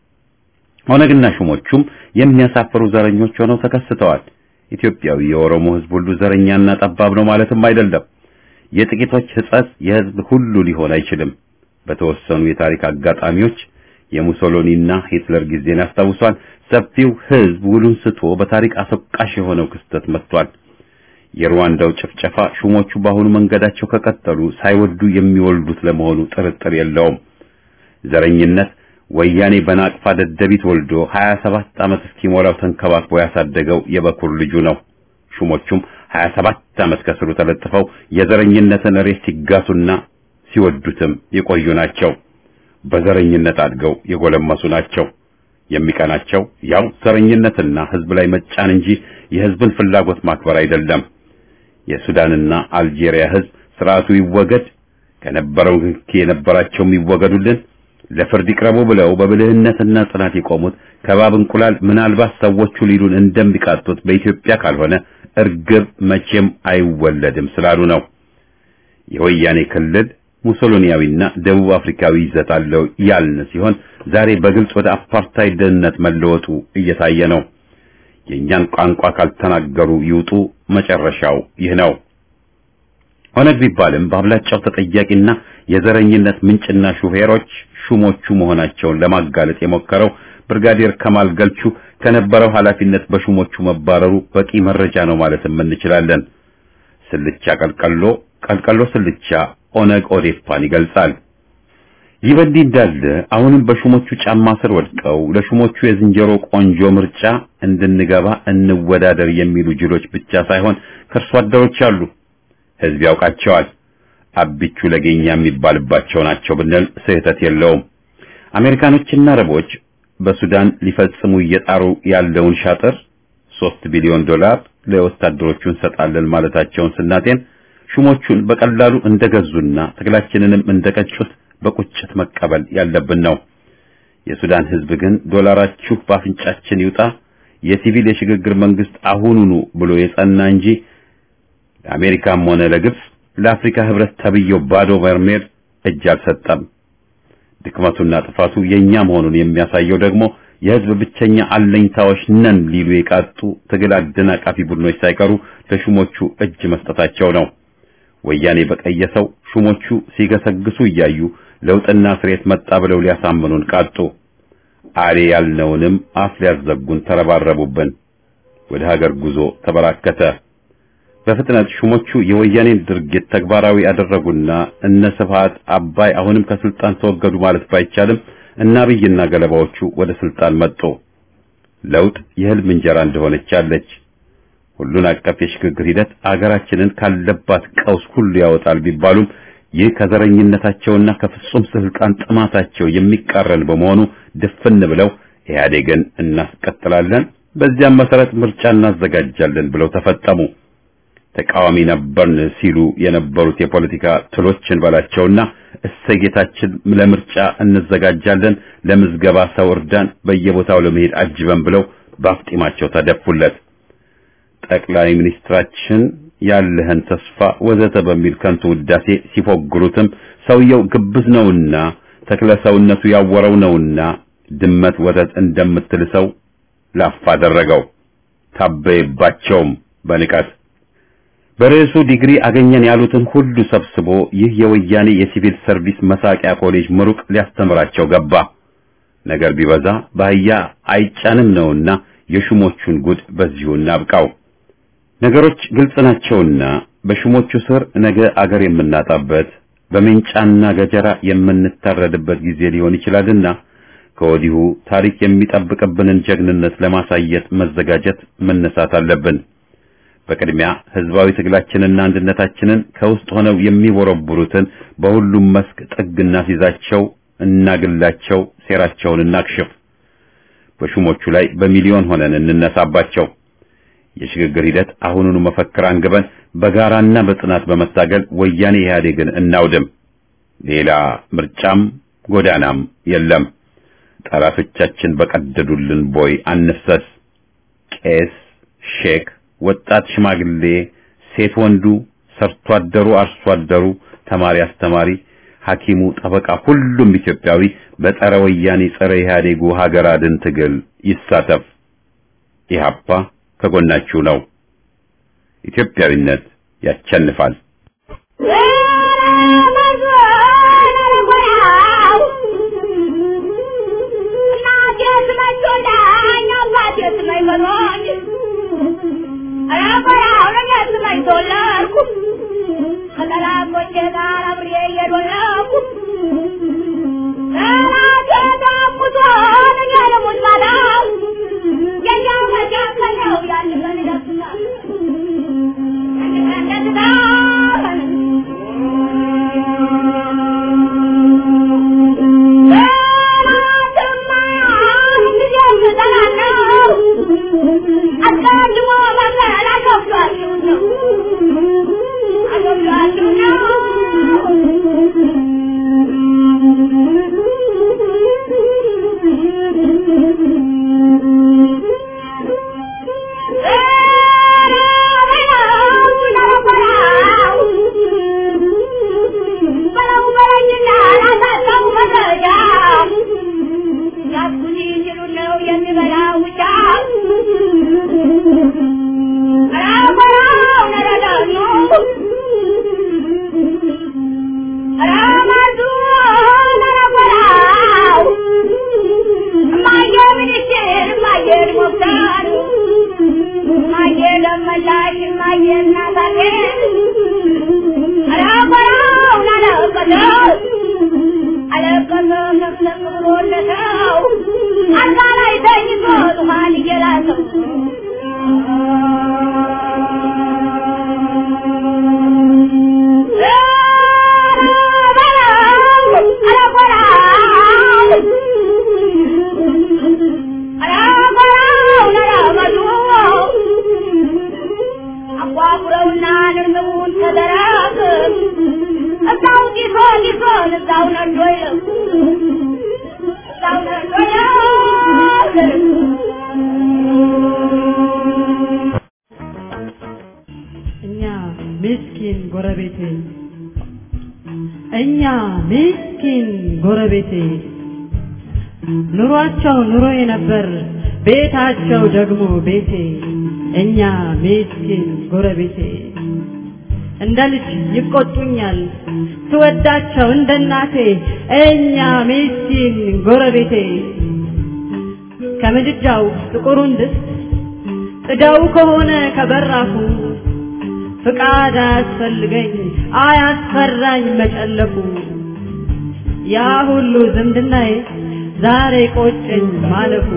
A: ኦነግና ሹሞቹም የሚያሳፍሩ ዘረኞች ሆነው ተከስተዋል። ኢትዮጵያዊ የኦሮሞ ሕዝብ ሁሉ ዘረኛና ጠባብ ነው ማለትም አይደለም። የጥቂቶች ሕጸጽ የሕዝብ ሁሉ ሊሆን አይችልም። በተወሰኑ የታሪክ አጋጣሚዎች የሙሶሎኒና ሂትለር ጊዜን ያስታውሷል። ሰፊው ሕዝብ ውሉን ስቶ በታሪክ አስወቃሽ የሆነው ክስተት መጥቷል። የሩዋንዳው ጭፍጨፋ ሹሞቹ በአሁኑ መንገዳቸው ከቀጠሉ ሳይወዱ የሚወልዱት ለመሆኑ ጥርጥር የለውም። ዘረኝነት ወያኔ በናቅፋ ደደቢት ወልዶ 27 ዓመት እስኪሞላው ተንከባክቦ ያሳደገው የበኩር ልጁ ነው። ሹሞቹም 27 ዓመት ከስሩ ተለጥፈው የዘረኝነትን ሬት ሲጋሱና ሲወዱትም የቆዩ ናቸው። በዘረኝነት አድገው የጎለመሱ ናቸው። የሚቀናቸው ያው ዘረኝነትና ሕዝብ ላይ መጫን እንጂ የሕዝብን ፍላጎት ማክበር አይደለም። የሱዳንና አልጄሪያ ሕዝብ ስርዓቱ ይወገድ፣ ከነበረው ንክኪ የነበራቸውም ይወገዱልን፣ ለፍርድ ይቅረቡ ብለው በብልህነትና ጽናት የቆሙት ከባብ እንቁላል ምናልባት ሰዎቹ ሊሉን እንደሚቃጡት በኢትዮጵያ ካልሆነ እርግብ መቼም አይወለድም ስላሉ ነው። የወያኔ ክልል ሙሶሎኒያዊና ደቡብ አፍሪካዊ ይዘት አለው ያልን ሲሆን ዛሬ በግልጽ ወደ አፓርታይድነት መለወጡ እየታየ ነው። የእኛን ቋንቋ ካልተናገሩ ይውጡ፣ መጨረሻው ይህ ነው። ኦነግ ቢባልም በአብላጫው ተጠያቂና የዘረኝነት ምንጭና ሹፌሮች ሹሞቹ መሆናቸውን ለማጋለጥ የሞከረው ብርጋዴር ከማል ገልቹ ከነበረው ኃላፊነት በሹሞቹ መባረሩ በቂ መረጃ ነው ማለትም እንችላለን። ስልቻ ቀልቀሎ፣ ቀልቀሎ ስልቻ ኦነግ ኦዴፓን ይገልጻል። ይህ በእንዲህ እንዳለ አሁንም በሹሞቹ ጫማ ስር ወድቀው ለሹሞቹ የዝንጀሮ ቆንጆ ምርጫ እንድንገባ እንወዳደር የሚሉ ጅሎች ብቻ ሳይሆን ከእርሷ አደሮች አሉ። ሕዝብ ያውቃቸዋል። አቢቹ ለገኛ የሚባልባቸው ናቸው ብንል ስህተት የለውም። አሜሪካኖችና አረቦች በሱዳን ሊፈጽሙ እየጣሩ ያለውን ሻጥር ሶስት ቢሊዮን ዶላር ለወታደሮቹ እንሰጣለን ማለታቸውን ስናጤን ሹሞቹን በቀላሉ እንደገዙና ትግላችንንም እንደቀጩት በቁጭት መቀበል ያለብን ነው። የሱዳን ሕዝብ ግን ዶላራችሁ በአፍንጫችን ይውጣ፣ የሲቪል የሽግግር መንግስት አሁኑኑ ብሎ የጸና እንጂ ለአሜሪካም ሆነ ለግብጽ ለአፍሪካ ህብረት ተብየው ባዶ በርሜል እጅ አልሰጠም። ድክመቱና ጥፋቱ የኛ መሆኑን የሚያሳየው ደግሞ የህዝብ ብቸኛ አለኝታዎች ነን ሊሉ የቃጡ ትግል አደናቃፊ ቡድኖች ሳይቀሩ ለሹሞቹ እጅ መስጠታቸው ነው። ወያኔ በቀየሰው ሹሞቹ ሲገሰግሱ እያዩ ለውጥና ስሬት መጣ ብለው ሊያሳምኑን ቃጡ። አሌ ያልነውንም አፍ ሊያዘጉን ተረባረቡብን። ወደ ሀገር ጉዞ ተበራከተ። በፍጥነት ሹሞቹ የወያኔን ድርጊት ተግባራዊ ያደረጉና እነ ስብሃት አባይ አሁንም ከስልጣን ተወገዱ ማለት ባይቻልም እና አብይና ገለባዎቹ ወደ ስልጣን መጡ። ለውጥ የህልም እንጀራ እንደሆነች አለች። ሁሉን አቀፍ የሽግግር ሂደት አገራችንን ካለባት ቀውስ ሁሉ ያወጣል ቢባሉም ይህ ከዘረኝነታቸውና ከፍጹም ስልጣን ጥማታቸው የሚቃረን በመሆኑ ድፍን ብለው ኢህአዴግን እናስቀጥላለን፣ በዚያም መሰረት ምርጫ እናዘጋጃለን ብለው ተፈጠሙ። ተቃዋሚ ነበርን ሲሉ የነበሩት የፖለቲካ ትሎችን በላቸውና እሰጌታችን ለምርጫ እንዘጋጃለን፣ ለምዝገባ ሰው እርዳን፣ በየቦታው ለመሄድ አጅበን ብለው ባፍጢማቸው ተደፉለት። ጠቅላይ ሚኒስትራችን ያለህን ተስፋ ወዘተ በሚል ከንቱ ውዳሴ ሲፎግሩትም ሰውየው ግብዝ ነውና ተክለ ሰውነቱ ያወረው ነውና ድመት ወተት እንደምትልሰው ላፍ አደረገው። ታበየባቸውም በንቀት በርዕሱ ዲግሪ አገኘን ያሉትን ሁሉ ሰብስቦ ይህ የወያኔ የሲቪል ሰርቪስ መሳቂያ ኮሌጅ ምሩቅ ሊያስተምራቸው ገባ። ነገር ቢበዛ በአህያ አይጫንም ነውና የሹሞቹን ጉድ በዚሁ እናብቃው። ነገሮች ግልጽ ናቸውና በሹሞቹ ስር ነገ አገር የምናጣበት በሜንጫና ገጀራ የምንታረድበት ጊዜ ሊሆን ይችላልና ከወዲሁ ታሪክ የሚጠብቅብንን ጀግንነት ለማሳየት መዘጋጀት መነሳት አለብን። በቅድሚያ ህዝባዊ ትግላችንና አንድነታችንን ከውስጥ ሆነው የሚቦረቡሩትን በሁሉም መስክ ጥግ እናስይዛቸው፣ እናግላቸው፣ ሴራቸውን እናክሽፍ። በሹሞቹ ላይ በሚሊዮን ሆነን እንነሳባቸው። የሽግግር ሂደት አሁኑኑ መፈክር አንግበን በጋራና በጽናት በመታገል ወያኔ ኢህአዴግን እናውድም። ሌላ ምርጫም ጎዳናም የለም። ጠላቶቻችን በቀደዱልን ቦይ አንፍሰስ። ቄስ፣ ሼክ፣ ወጣት፣ ሽማግሌ፣ ሴት፣ ወንዱ፣ ሰርቶ አደሩ፣ አርሶ አደሩ፣ ተማሪ፣ አስተማሪ፣ ሐኪሙ፣ ጠበቃ፣ ሁሉም ኢትዮጵያዊ በጸረ ወያኔ ጸረ ኢህአዴጉ ሀገር አድን ትግል ይሳተፍ። ኢህአፓ ከጎናችሁ ነው። ኢትዮጵያዊነት ያቸንፋል።
E: እኛ ምስኪን ጎረቤቴ እኛ ምስኪን ጎረቤቴ ኑሯቸው ኑሮዬ ነበር ቤታቸው ደግሞ ቤቴ እኛ ምስኪን ጎረቤቴ እንደ ልጅ ይቆጡኛል ስወዳቸው እንደ እናቴ እኛ ምስኪን ጎረቤቴ ከምድጃው ጥቁሩን ድስት ጥደው ከሆነ ከበራፉ ፍቃድ አያስፈልገኝ አያስፈራኝ መጨለፉ ያ ሁሉ ዝምድናዬ ዛሬ ቆጨኝ ማለፉ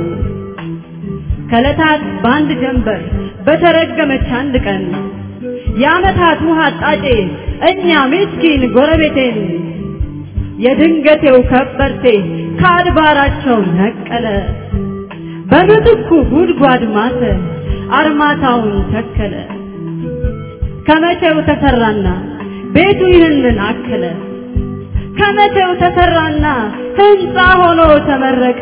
E: ከለታት በአንድ ጀንበር በተረገመች አንድ ቀን የዓመታት ውሃ አጣጬ እኛ ምስኪን ጎረቤቴን የድንገቴው ከበርቴ ከአድባራቸው ነቀለ በምትኩ ጉድጓድ ማተ አርማታውን ተከለ ከመቼው ተሰራና ቤቱ ይህንን አከለ ከመቼው ተሰራና ህንፃ ሆኖ ተመረቀ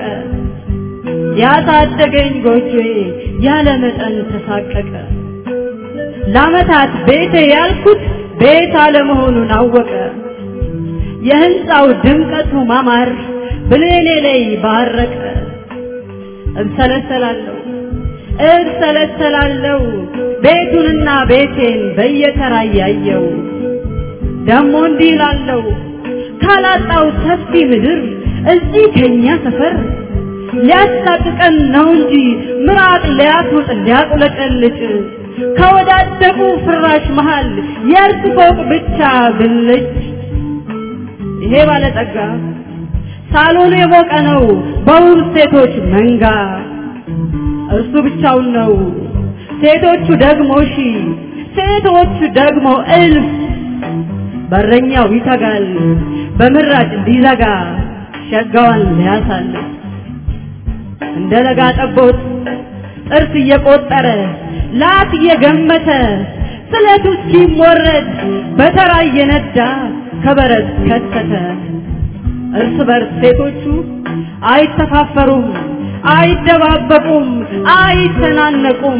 E: ያሳደገኝ ጎጆዬ ያለ መጠን ተሳቀቀ ለዓመታት ቤቴ ያልኩት ቤት አለመሆኑን አወቀ የህንፃው ድምቀቱ ማማር ብሌኔ ላይ ባረቀ እብሰለሰላለሁ እብሰለሰላለሁ ቤቱንና ቤቴን በየተራ እያየው ደሞ እንዲህ እላለሁ ካላጣው ሰፊ ምድር እዚህ ከኛ ሰፈር ሊያሳቅቀን ነው እንጂ ምራቅ ሊያስውጥ ሊያቁለቀልጭ ከወዳደቁ ፍራሽ መሃል የእርሱ ፎቅ ብቻ ብልጭ ይሄ ባለጠጋ ሳሎኑ የሞቀ ነው በውብ ሴቶች መንጋ እርሱ ብቻውን ነው ሴቶቹ ደግሞ ሺ ሴቶቹ ደግሞ እልፍ በረኛው ይተጋል በምራጭ ሊዘጋ ሸጋዋን ሊያሳልፍ እንደ ለጋ ጠቦት ጥርስ እየቆጠረ ላት እየገመተ ስለቱ ሲሞረድ በተራ እየነዳ ከበረት ከተተ እርስ በርስ ሴቶቹ አይተፋፈሩም አይደባበቁም አይተናነቁም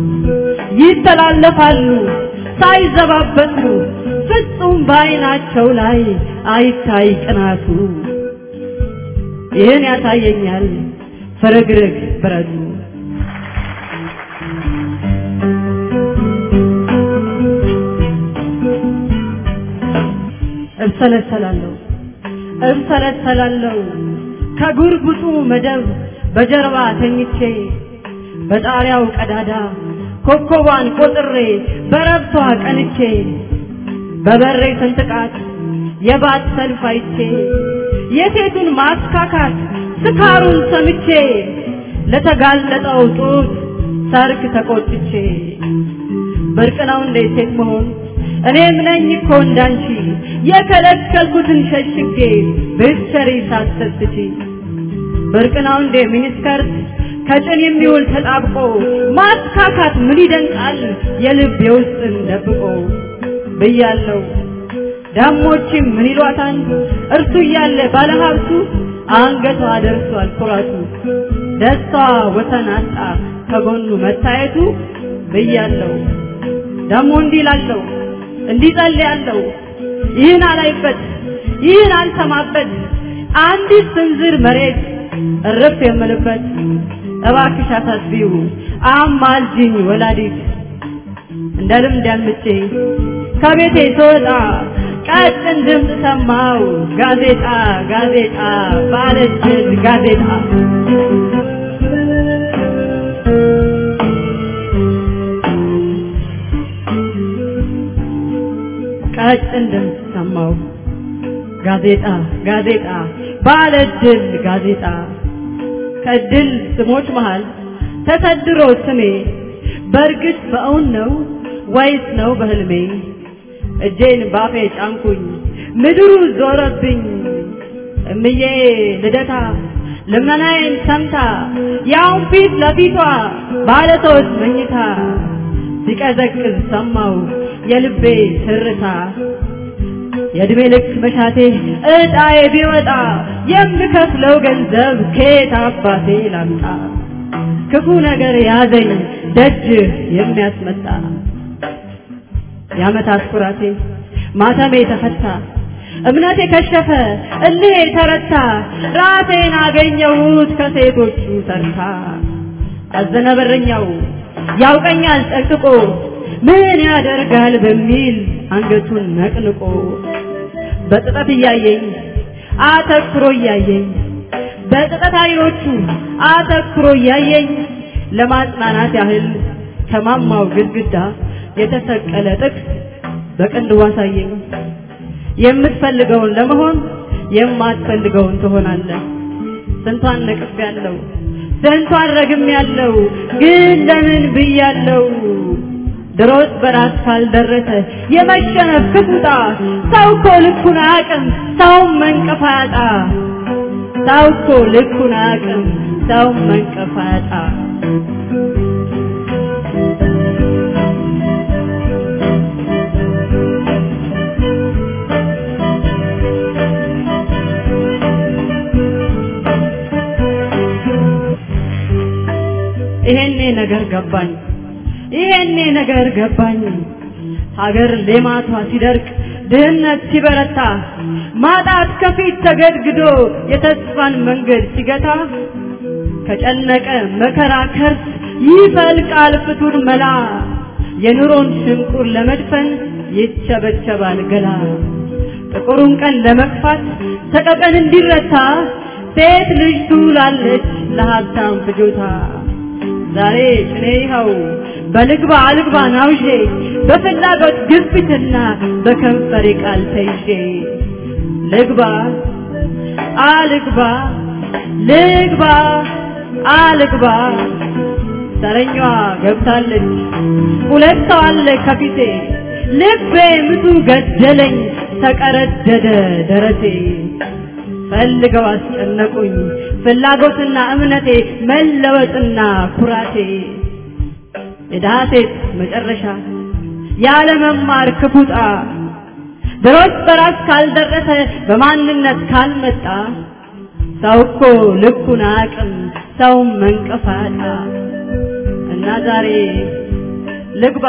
E: ይተላለፋሉ ሳይዘባበቱ ፍጹም በአይናቸው ላይ አይታይ ቅናቱ ይህን ያሳየኛል ፍርግርግ ብረቱ እብሰለሰላለሁ እብሰለሰላለሁ ከጉርጉጡ መደብ በጀርባ ተኝቼ በጣሪያው ቀዳዳ ኮከቧን ቆጥሬ በረብቷ ቀንቼ በበሬ ስንጥቃት የባት ሰልፍ አይቼ የሴቱን ማስካካት ስካሩን ሰምቼ ለተጋለጠው ጡት ሰርክ ተቆጥቼ ብርቅ ነው እንዴ ሴት መሆን እኔም ነኝ እኮ እንዳንቺ የከለከልኩትን ሸሽጌ ብትሰሪ ሳትሰስቺ ብርቅ ነው እንዴ ሚኒስከርት ከጭን የሚውል ተጣብቆ ማስካካት ምን ይደንቃል የልብ የውስጥን ደብቆ ብያለው ዳሞችም ምን ይሏታል እርሱ እያለ ባለሀብቱ አንገቷ ደርሷል ኩራቱ ደስታዋ ወሰን አጣ ከጎኑ መታየቱ ብያለው ደሞ እንዲህ ላለው እንዲህ ጸልያለሁ ይህን አላይበት ይህን አልሰማበት አንዲት ስንዝር መሬት እርፍ የምልበት እባክሽ አሳስቢው አማልጅኝ ወላዲት እንደ ልምድ ያምቼ ከቤቴ ስወጣ ቀጭን ድምፅ ሰማው ጋዜጣ ጋዜጣ ባለችን ጋዜጣ ቀጭን ድምፅ ሰማው ጋዜጣ ጋዜጣ ባለድል ጋዜጣ ከድል ስሞች መሃል ተሰድሮ ስሜ በእርግጥ በእውን ነው ወይስ ነው በህልሜ እጄን ባፌ ጫንኩኝ ምድሩ ዞረብኝ እምዬ ልደታ ልመናዬን ሰምታ ያውን ፊት ለፊቷ ባለ ሶስት መኝታ ሲቀዘቅዝ ሰማው የልቤ ትርታ የእድሜ ልክ መሻቴ እጣዬ ቢወጣ የምከፍለው ገንዘብ ከየት አባቴ ላምጣ ክፉ ነገር ያዘኝ ደጅህ የሚያስመጣ የዓመታት ኩራቴ ማተሜ ተፈታ እምነቴ ከሸፈ እልሄ ተረታ ራሴን አገኘሁት ከሴቶቹ ተርታ አዘነ በረኛው ያውቀኛል ጠቅጥቆ ምን ያደርጋል በሚል አንገቱን ነቅንቆ በጥጠት እያየኝ አተኩሮ እያየኝ በጥጠት አይኖቹ አተኩሮ እያየኝ ለማጽናናት ያህል ከማማው ግድግዳ የተሰቀለ ጥቅስ በቅንድቡ አሳየኝ። የምትፈልገውን ለመሆን የማትፈልገውን ትሆናለህ። ስንቷን ነቅፍ ያለው ስንቷን ረግም ያለው ግን ለምን ብያለው? ድሮስ በራስ ካልደረሰ የመሸነፍ ክፉጣ ሰው እኮ ልኩን አያውቅም ሰውም መንቀፍ አያጣ ሰው እኮ ልኩን አያውቅም ሰውም መንቀፍ አያጣ ይሄኔ ነገር ገባኝ ይሄኔ ነገር ገባኝ ሀገር ሌማቷ ሲደርቅ ድህነት ሲበረታ ማጣት ከፊት ተገድግዶ የተስፋን መንገድ ሲገታ ከጨነቀ መከራ ከርስ ይፈልቃል ፍቱን መላ የኑሮን ሽንቁር ለመድፈን ይቸበቸባል ገላ ጥቁሩን ቀን ለመግፋት ሰቀቀን እንዲረታ ሴት ልጅ ትውላለች ለሀብታም ፍጆታ ዛሬ ጭኔ ይኸው በልግባ አልግባ ናውዤ በፍላጎት ግፊትና በከንፈሬ ቃል ተይዤ ልግባ አልግባ ልግባ አልግባ ተረኛዋ ገብታለች ሁለት ሰው አለ ከፊቴ ልቤ ምቱ ገደለኝ ተቀረደደ ደረቴ ፈልገው አስጨነቁኝ ፍላጎትና እምነቴ መለወጥና ኩራቴ የድሃ ሴት መጨረሻ ያለ መማር ክፉጣ ድሮስ በራስ ካልደረሰ በማንነት ካልመጣ ሰው እኮ ልኩን አቅም ሰው መንቀፋጣ እና ዛሬ ልግባ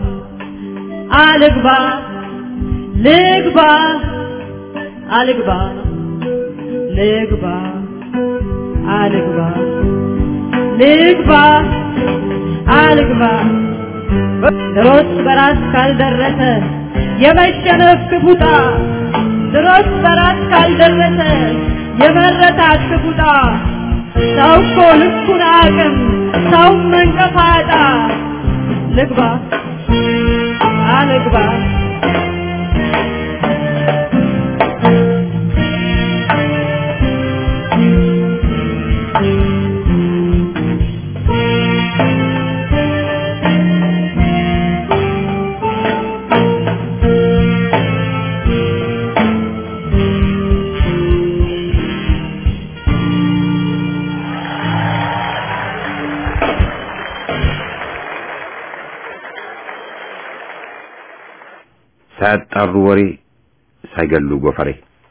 E: አልግባ ልግባ አልግባ ልግባ አልግባ ልግባ አልግባ ድሮስ በራስ ካልደረሰ የመሸነፍ ክፉጣ ድሮስ በራስ ካልደረሰ የመረታት ክፉጣ ሰው እኮ ልኩን አቅም ሰው መንቀፋጣ ልግባ አልግባ
A: ሳያጣሩ ወሬ ሳይገሉ ጎፈሬ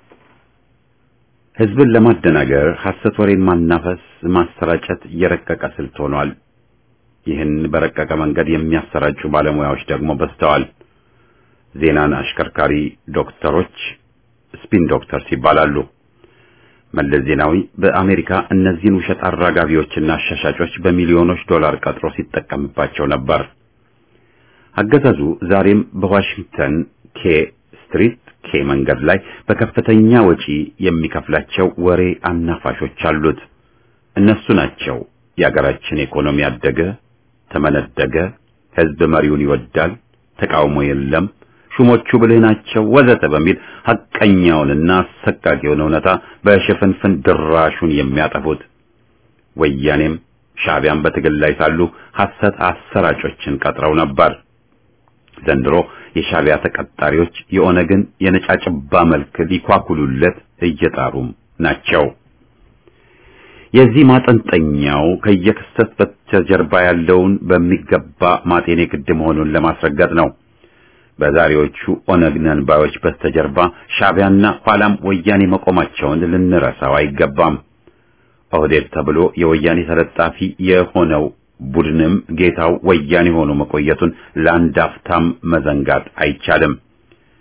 A: ህዝብን ለማደናገር ሐሰት ወሬን ማናፈስ ማሰራጨት የረቀቀ ስልት ሆኗል። ይህን በረቀቀ መንገድ የሚያሰራጩ ባለሙያዎች ደግሞ በዝተዋል። ዜናን አሽከርካሪ ዶክተሮች ስፒን ዶክተርስ ይባላሉ። መለስ ዜናዊ በአሜሪካ እነዚህን ውሸት አራጋቢዎችና አሻሻጮች በሚሊዮኖች ዶላር ቀጥሮ ሲጠቀምባቸው ነበር። አገዛዙ ዛሬም በዋሽንግተን ኬ ስትሪት ኬ መንገድ ላይ በከፍተኛ ወጪ የሚከፍላቸው ወሬ አናፋሾች አሉት። እነሱ ናቸው የአገራችን ኢኮኖሚ አደገ፣ ተመነደገ፣ ህዝብ መሪውን ይወዳል፣ ተቃውሞ የለም፣ ሹሞቹ ብልህ ናቸው ወዘተ በሚል ሐቀኛውንና አሰቃቂውን እውነታ በሽፍንፍን ድራሹን የሚያጠፉት። ወያኔም ሻዕቢያን በትግል ላይ ሳሉ ሐሰት አሰራጮችን ቀጥረው ነበር። ዘንድሮ የሻዕቢያ ተቀጣሪዎች የኦነግን የነጫጭባ መልክ ሊኳኩሉለት እየጣሩም ናቸው። የዚህ ማጠንጠኛው ከየክስተት በስተጀርባ ያለውን በሚገባ ማጤኔ ግድ መሆኑን ለማስረገጥ ነው። በዛሬዎቹ ኦነግ ነን ባዮች በስተጀርባ ሻዕቢያና ኋላም ወያኔ መቆማቸውን ልንረሳው አይገባም። ኦህዴድ ተብሎ የወያኔ ተለጣፊ የሆነው ቡድንም ጌታው ወያኔ ሆኖ መቆየቱን ለአንድ አፍታም መዘንጋት አይቻልም።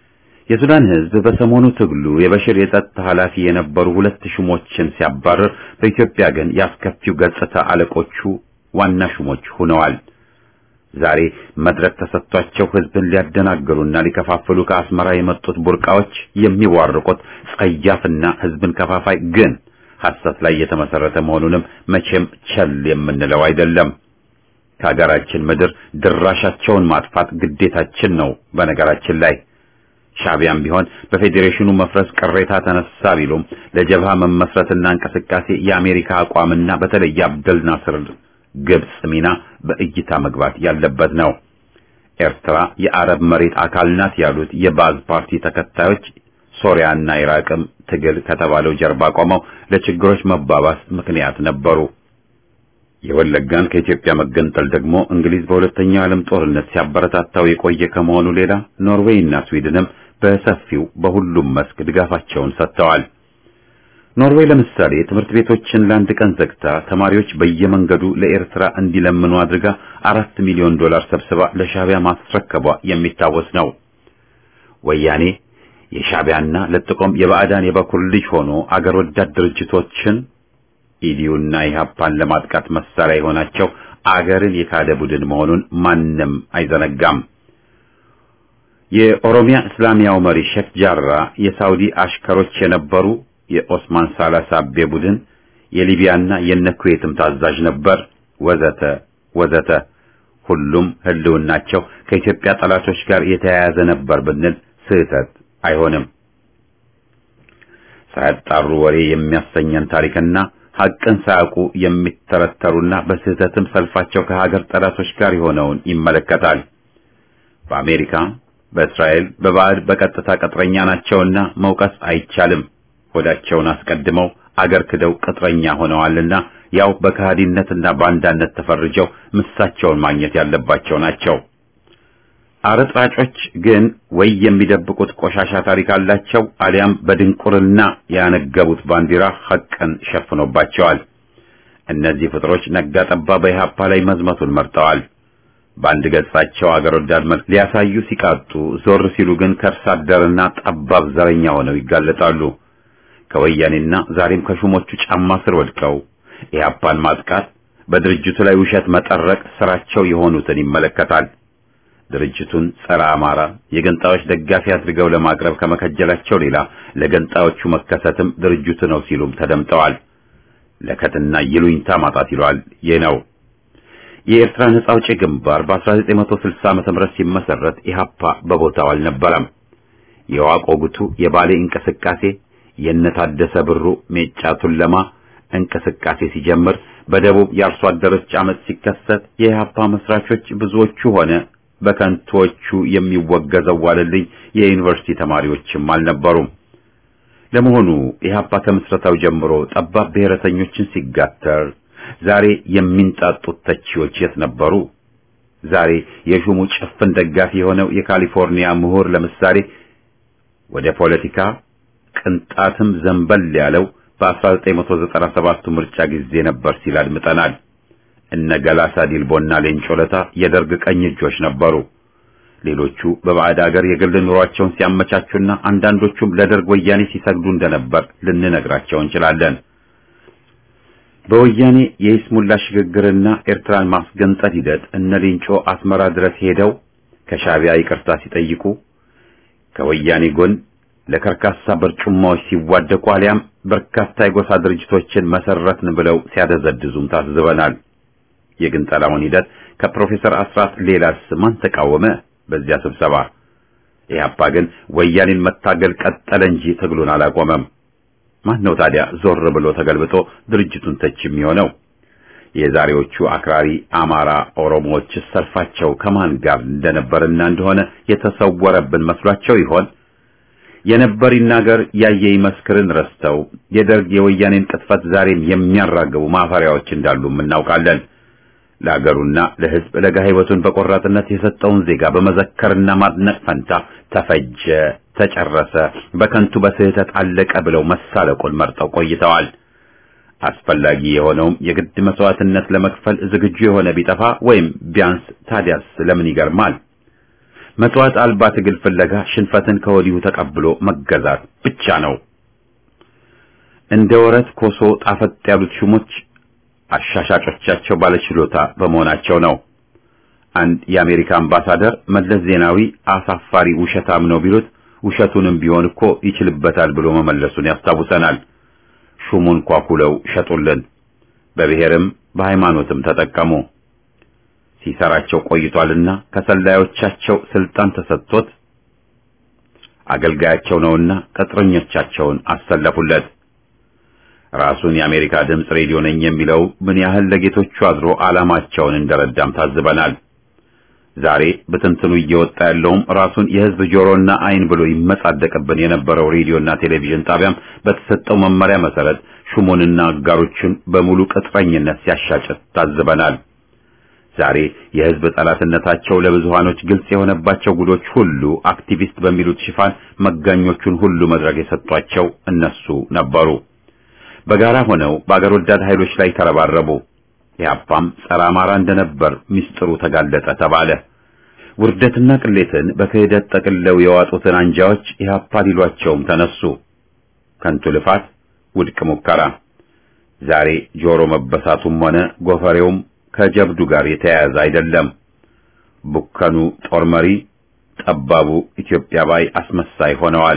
A: የሱዳን ህዝብ በሰሞኑ ትግሉ የበሽር የጸጥታ ኃላፊ የነበሩ ሁለት ሹሞችን ሲያባረር፣ በኢትዮጵያ ግን ያስከፊው ገጽታ አለቆቹ ዋና ሹሞች ሆነዋል። ዛሬ መድረክ ተሰጥቷቸው ህዝብን ሊያደናግሩና ሊከፋፍሉ ከአስመራ የመጡት ቡርቃዎች የሚዋርቁት ጸያፍና ህዝብን ከፋፋይ ግን ሐሰት ላይ የተመሰረተ መሆኑንም መቼም ቸል የምንለው አይደለም። ከሀገራችን ምድር ድራሻቸውን ማጥፋት ግዴታችን ነው። በነገራችን ላይ ሻቢያም ቢሆን በፌዴሬሽኑ መፍረስ ቅሬታ ተነሳ ቢሉም ለጀብሃ መመስረትና እንቅስቃሴ የአሜሪካ አቋምና በተለይ አብደል ናስር ግብጽ ሚና በእይታ መግባት ያለበት ነው። ኤርትራ የአረብ መሬት አካል ናት ያሉት የባዝ ፓርቲ ተከታዮች ሶሪያና ኢራቅም ትግል ከተባለው ጀርባ ቆመው ለችግሮች መባባስ ምክንያት ነበሩ። የወለጋን ከኢትዮጵያ መገንጠል ደግሞ እንግሊዝ በሁለተኛው የዓለም ጦርነት ሲያበረታታው የቆየ ከመሆኑ ሌላ ኖርዌይ እና ስዊድንም በሰፊው በሁሉም መስክ ድጋፋቸውን ሰጥተዋል። ኖርዌይ ለምሳሌ ትምህርት ቤቶችን ለአንድ ቀን ዘግታ ተማሪዎች በየመንገዱ ለኤርትራ እንዲለምኑ አድርጋ አራት ሚሊዮን ዶላር ሰብስባ ለሻቢያ ማስረከቧ የሚታወስ ነው። ወያኔ የሻቢያና ለጥቆም የባዕዳን የበኩር ልጅ ሆኖ አገር ወዳድ ድርጅቶችን ኢዲዩና ኢህአፓን ለማጥቃት መሳሪያ የሆናቸው አገርን የካደ ቡድን መሆኑን ማንም አይዘነጋም። የኦሮሚያ እስላሚያው መሪ ሼክ ጃራ የሳውዲ አሽከሮች የነበሩ የኦስማን ሳላሳቤ ቡድን የሊቢያና የነኩዌትም ታዛዥ ነበር፣ ወዘተ ወዘተ። ሁሉም ህልውናቸው ከኢትዮጵያ ጠላቶች ጋር የተያያዘ ነበር ብንል ስህተት አይሆንም። ሳያጣሩ ወሬ የሚያሰኘን ታሪክና ሐቅን ሳያውቁ የሚተረተሩና በስህተትም ሰልፋቸው ከሀገር ጠላቶች ጋር የሆነውን ይመለከታል። በአሜሪካ፣ በእስራኤል፣ በባዕድ በቀጥታ ቅጥረኛ ናቸውና መውቀስ አይቻልም። ሆዳቸውን አስቀድመው አገር ክደው ቅጥረኛ ሆነዋልና ያው በከሃዲነትና ባንዳነት ተፈርጀው ምሳቸውን ማግኘት ያለባቸው ናቸው። አረጥራጮች ግን ወይ የሚደብቁት ቆሻሻ ታሪክ አላቸው፣ አሊያም በድንቁርና ያነገቡት ባንዲራ ሐቅን ሸፍኖባቸዋል። እነዚህ ፍጥሮች ነጋ ጠባ በኢህአፓ ላይ መዝመቱን መርጠዋል። በአንድ ገጻቸው አገር ወዳድ መልክ ሊያሳዩ ሲቃጡ፣ ዞር ሲሉ ግን ከርስ አደርና ጠባብ ዘረኛ ሆነው ይጋለጣሉ። ከወያኔና ዛሬም ከሹሞቹ ጫማ ስር ወድቀው ኢህአፓን ማጥቃት፣ በድርጅቱ ላይ ውሸት መጠረቅ ስራቸው የሆኑትን ይመለከታል። ድርጅቱን ጸረ አማራ የገንጣዮች ደጋፊ አድርገው ለማቅረብ ከመከጀላቸው ሌላ ለገንጣዮቹ መከሰትም ድርጅቱ ነው ሲሉም ተደምጠዋል። ለከትና ይሉኝታ ማጣት ይሏል። ይህ ነው የኤርትራ ነጻ አውጪ ግንባር በ1960 ዓመተ ምህረት ሲመሰረት ኢህአፓ በቦታው አልነበረም። የዋቆ ጉቱ የባሌ እንቅስቃሴ የነታደሰ ብሩ ሜጫ ቱለማ እንቅስቃሴ ሲጀምር በደቡብ የአርሶ አደሮች አመት ሲከሰት የኢህአፓ መስራቾች ብዙዎቹ ሆነ በከንቶቹ የሚወገዘው ዋለልኝ የዩኒቨርሲቲ ተማሪዎችም አልነበሩም። ለመሆኑ ኢህአፓ ከምስረታው ጀምሮ ጠባብ ብሔረተኞችን ሲጋተር ዛሬ የሚንጣጡት ተቺዎች የት ነበሩ? ዛሬ የሹሙ ጭፍን ደጋፊ የሆነው የካሊፎርኒያ ምሁር ለምሳሌ ወደ ፖለቲካ ቅንጣትም ዘንበል ያለው በ1997 ምርጫ ጊዜ ነበር ሲል አድምጠናል። እነ ገላሳ ዲልቦና ሌንጮ ለታ የደርግ ቀኝ እጆች ነበሩ። ሌሎቹ በባዕድ አገር የግል ኑሯቸውን ሲያመቻቹና አንዳንዶቹም ለደርግ ወያኔ ሲሰግዱ እንደነበር ልንነግራቸው እንችላለን። በወያኔ የይስሙላ ሽግግርና ኤርትራን ማስገንጠል ሂደት እነ ሌንጮ አስመራ ድረስ ሄደው ከሻቢያ ይቅርታ ሲጠይቁ ከወያኔ ጎን ለከርካሳ በርጩማዎች ሲዋደቁ አሊያም በርካታ የጎሳ ድርጅቶችን መሰረትን ብለው ሲያደዘድዙም ታዝበናል። የግንጠላውን ሂደት ከፕሮፌሰር አስራት ሌላስ ማን ተቃወመ? በዚያ ስብሰባ ኢህአፓ ግን ወያኔን መታገል ቀጠለ እንጂ ትግሉን አላቆመም። ማን ነው ታዲያ ዞር ብሎ ተገልብጦ ድርጅቱን ተች የሚሆነው? የዛሬዎቹ አክራሪ አማራ ኦሮሞዎች ሰልፋቸው ከማን ጋር እንደነበርና እንደሆነ የተሰወረብን መስሏቸው ይሆን? የነበር ይናገር ያየ ይመስክርን ረስተው የደርግ የወያኔን ቅጥፈት ዛሬም የሚያራግቡ ማፈሪያዎች እንዳሉም እናውቃለን። ለአገሩና ለሕዝብ ለጋ ሕይወቱን በቆራጥነት የሰጠውን ዜጋ በመዘከርና ማድነቅ ፈንታ ተፈጀ፣ ተጨረሰ፣ በከንቱ በስህተት አለቀ ብለው መሳለቁን መርጠው ቆይተዋል። አስፈላጊ የሆነውም የግድ መስዋዕትነት ለመክፈል ዝግጁ የሆነ ቢጠፋ ወይም ቢያንስ ታዲያስ ለምን ይገርማል? መጥዋት አልባ ትግል ፍለጋ ሽንፈትን ከወዲሁ ተቀብሎ መገዛት ብቻ ነው። እንደ ወረት ኮሶ ጣፈጥ ያሉት ሹሞች አሻሻጮቻቸው ባለችሎታ በመሆናቸው ነው። አንድ የአሜሪካ አምባሳደር መለስ ዜናዊ አሳፋሪ ውሸታም ነው ቢሉት ውሸቱንም ቢሆን እኮ ይችልበታል ብሎ መመለሱን ያስታውሰናል። ሹሙን ኳኩለው ሸጡልን፣ በብሔርም በሃይማኖትም ተጠቀሙ። ሲሰራቸው ቆይቷልና ከሰላዮቻቸው ስልጣን ተሰጥቶት አገልጋያቸው ነውና ቅጥረኞቻቸውን አሰለፉለት። ራሱን የአሜሪካ ድምፅ ሬዲዮ ነኝ የሚለው ምን ያህል ለጌቶቹ አድሮ ዓላማቸውን እንደረዳም ታዝበናል። ዛሬ በትንትኑ እየወጣ ያለውም ራሱን የሕዝብ ጆሮና ዓይን ብሎ ይመጻደቅብን የነበረው ሬዲዮና ቴሌቪዥን ጣቢያም በተሰጠው መመሪያ መሰረት ሹሙንና አጋሮቹን በሙሉ ቅጥረኝነት ሲያሻጭት ታዝበናል። ዛሬ የሕዝብ ጠላትነታቸው ለብዙሃኖች ግልጽ የሆነባቸው ጉዶች ሁሉ አክቲቪስት በሚሉት ሽፋን መጋኞቹን ሁሉ መድረክ የሰጧቸው እነሱ ነበሩ። በጋራ ሆነው በአገር ወዳድ ኃይሎች ላይ ተረባረቡ። ኢህአፓም ጸረ አማራ እንደነበር ሚስጥሩ ተጋለጠ ተባለ። ውርደትና ቅሌትን በክህደት ጠቅልለው የዋጡትን አንጃዎች ኢህአፓ ሊሏቸውም ተነሱ። ከንቱ ልፋት፣ ውድቅ ሙከራ። ዛሬ ጆሮ መበሳቱም ሆነ ጎፈሬውም ከጀብዱ ጋር የተያያዘ አይደለም። ቡከኑ ጦር መሪ፣ ጠባቡ ኢትዮጵያ ባይ አስመሳይ ሆነዋል።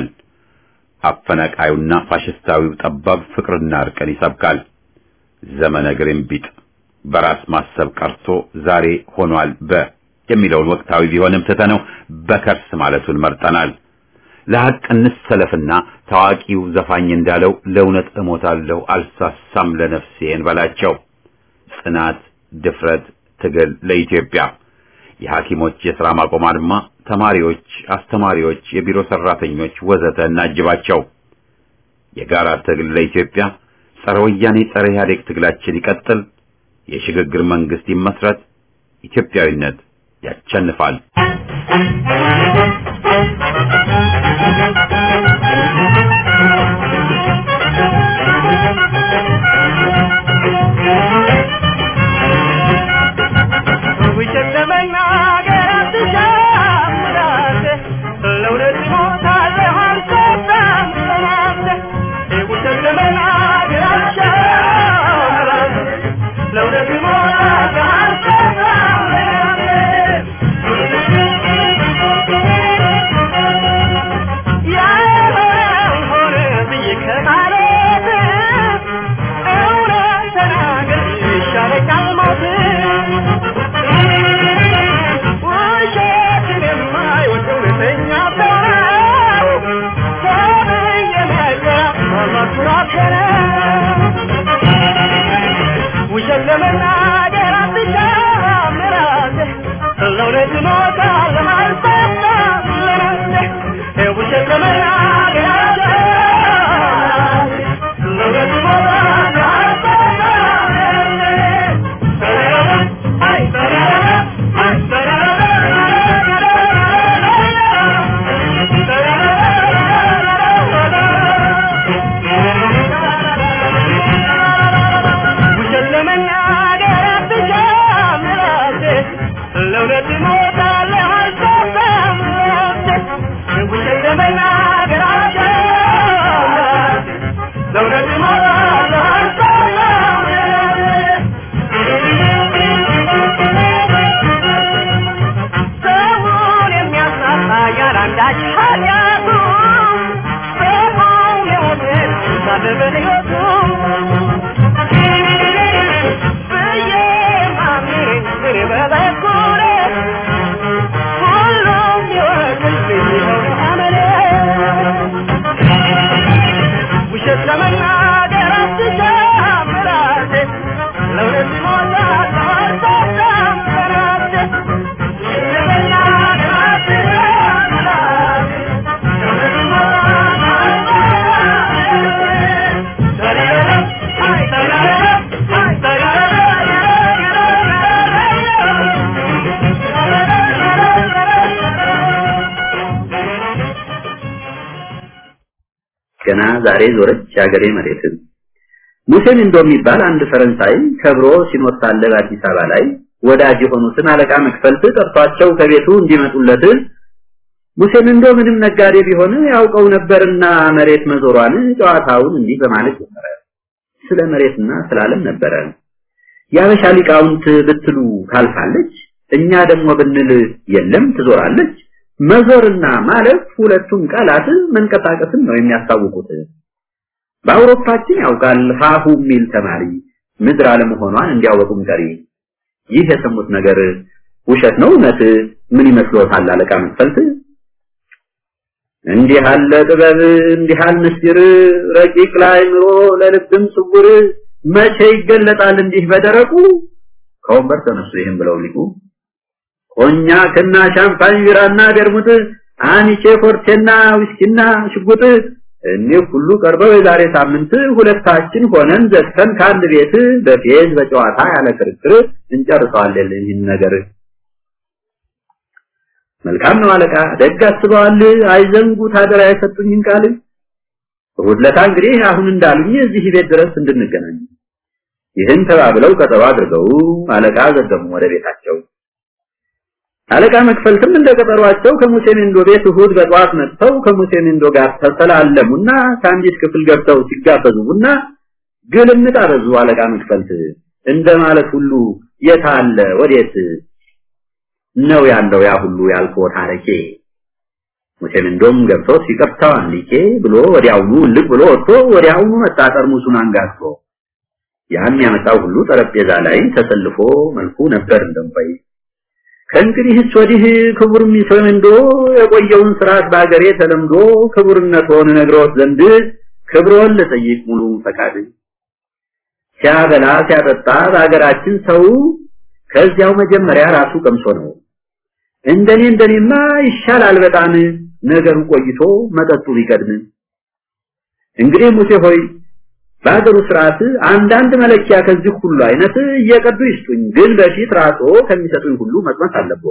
A: አፈናቃዩና ፋሽስታዊው ጠባብ ፍቅርና እርቅን ይሰብካል። ዘመነ ግርንቢጥ በራስ ማሰብ ቀርቶ ዛሬ ሆኗል በ የሚለውን ወቅታዊ ቢሆንም ትተነው በከርስ ማለቱን መርጠናል። ለሐቅ እንሰለፍና ታዋቂው ዘፋኝ እንዳለው ለእውነት እሞታለሁ አልሳሳም ለነፍሴ እንበላቸው። ጽናት፣ ድፍረት፣ ትግል ለኢትዮጵያ። የሐኪሞች የሥራ ማቆም አድማ፣ ተማሪዎች፣ አስተማሪዎች፣ የቢሮ ሰራተኞች ወዘተ እናጅባቸው። የጋራ ትግል ለኢትዮጵያ። ጸረ ወያኔ ጸረ ኢህአዴግ ትግላችን ይቀጥል። የሽግግር መንግስት ይመስረት። ኢትዮጵያዊነት ያቸንፋል።
C: ውሸት ለመናገር አትሻምራት፣ ለእውነት እሞታለሁ አልሰጣም ለናንተ። ውሸት ለመናገር አትሻምራት፣ ለእውነት እሞታለሁ አልሰጣም ለናንተ። ያልሆነውን ሆነ ብዬ ከማለት እውነት ተናግሬ ይሻለኛል ሞት። ውሸትን የማይወድ እውነተኛ ሰው ነው። ሰብእ የመግቢያ መኩራት ነው። ውሸት ለመናገር አትሻም ለራስህ፣ ለእውነት እሞታለሁ አልሰጣም ለነፍስህ። ውሸት ለመናገር አትሻም ለእውነት እሞታለሁ አልሰጣም ውሸት ለመናገር አትሻም ለራስህ፣ ለእውነት እሞታለሁ አልሰጣም ለነፍስህ። ውሸት ለመናገር አትሻም ለራስህ፣ ለእውነት እሞታለሁ አልሰጣም ሰውን የሚያሳጣ ያላንዳች ኃጢአቱ ሰውን የሞትን ሳለ በሕይወቱ ብዬ ማምኔ እኔ በበኩሌ ሁሉም ይወቅልኝ ይኸው አመሌ ውሸት ለመናገር አትሻም በራሴ ለእውነት እሞታለሁ አልሰጣም በራሴ ውሸት ለመናገር አትሻም በራሴ ለእውነት እሞታለሁ
F: ገና ዛሬ ዞረች የአገሬ መሬትን። ሙሴን እንዶ የሚባል አንድ ፈረንሳይ ከብሮ ሲኖር ሳለ በአዲስ አበባ ላይ ወዳጅ የሆኑትን አለቃ መክፈልት ጠርቷቸው ከቤቱ እንዲመጡለት ሙሴም እንዶ ምንም ነጋዴ ቢሆን ያውቀው ነበርና መሬት መዞሯን ጨዋታውን እንዲህ በማለት ጀመረ። ስለ መሬትና ስለ ዓለም ነበረ። የአበሻ ሊቃውንት ብትሉ ታልፋለች፣ እኛ ደግሞ ብንል የለም ትዞራለች። መዞርና ማለፍ ሁለቱም ቃላት መንቀሳቀስን ነው የሚያስታውቁት። በአውሮፓችን ያውቃል ሀሁ የሚል ተማሪ ምድር አለመሆኗን እንዲያወቁም ቀሪ። ይህ የሰሙት ነገር ውሸት ነው እውነት? ምን ይመስሎታል አለቃ መክፈልት? እንዲህ አለ ጥበብ እንዲህ አለ ምስጢር ረቂቅ ለአእምሮ ለልብም ስውር መቼ ይገለጣል እንዲህ በደረቁ ከወንበር ተነሱ ይህም ብለው ሊቁ ኮኛክና ሻምፓኝ ቢራና ቤርሙት አኒቼ ፎርቴና ዊስኪና ሽጉጥ እኒህ ሁሉ ቀርበው የዛሬ ሳምንት ሁለታችን ሆነን ዘግተን ከአንድ ቤት በፌዝ በጨዋታ ያለ ክርክር እንጨርሰዋለን ይህን ነገር መልካም ነው አለቃ ደግ አስበዋል አይዘንጉት አደራ የሰጡኝን ቃል እሑድ ዕለት እንግዲህ አሁን እንዳሉኝ እዚህ ቤት ድረስ እንድንገናኝ ይህን ተባብለው ቀጠሮ አድርገው አለቃ ዘገሙ ወደ ቤታቸው አለቃ መክፈልትም እንደ ቀጠሯቸው ከሙሴ ሜንዶ ቤት እሑድ በጠዋት መጥተው ከሙሴ ሜንዶ ጋር ተሰላለሙና ከአንዲት ክፍል ገብተው ሲጋበዙ ቡና ግልምጥ አበዙ አለቃ መክፈልት እንደማለት ሁሉ የት አለ ወዴት ነው ያለው ያ ሁሉ ያልከው ታሪኬ ሙሴም እንደም ገብቶ ሲቀፍታው አንዲኬ ብሎ ወዲያውኑ ልቅ ብሎ ወጥቶ ወዲያውኑ መጣ ጠርሙሱን አንጋግቶ ያን ያመጣው ሁሉ ጠረጴዛ ላይ ተሰልፎ መልኩ ነበር እንደምባይ ከእንግዲህስ ወዲህ ክቡር ሚሰምንዶ የቆየውን ስርዓት በአገሬ ተለምዶ ክቡርነትዎን ነግረውት ዘንድ ክብሮን ልጠይቅ ሙሉ ፈቃድ ሲያበላ ሲያጠጣ በአገራችን ሰው ከዚያው መጀመሪያ ራሱ ቀምሶ ነው እንደኔ እንደኔማ ይሻላል በጣም ነገሩ ቆይቶ መጠጡ ቢቀድም እንግዲህ ሙሴ ሆይ በአገሩ ስርዓት አንዳንድ መለኪያ ከዚህ ሁሉ አይነት እየቀዱ ይስጡኝ ግን በፊት ራሶ ከሚሰጡኝ ሁሉ መቅመስ አለብዎ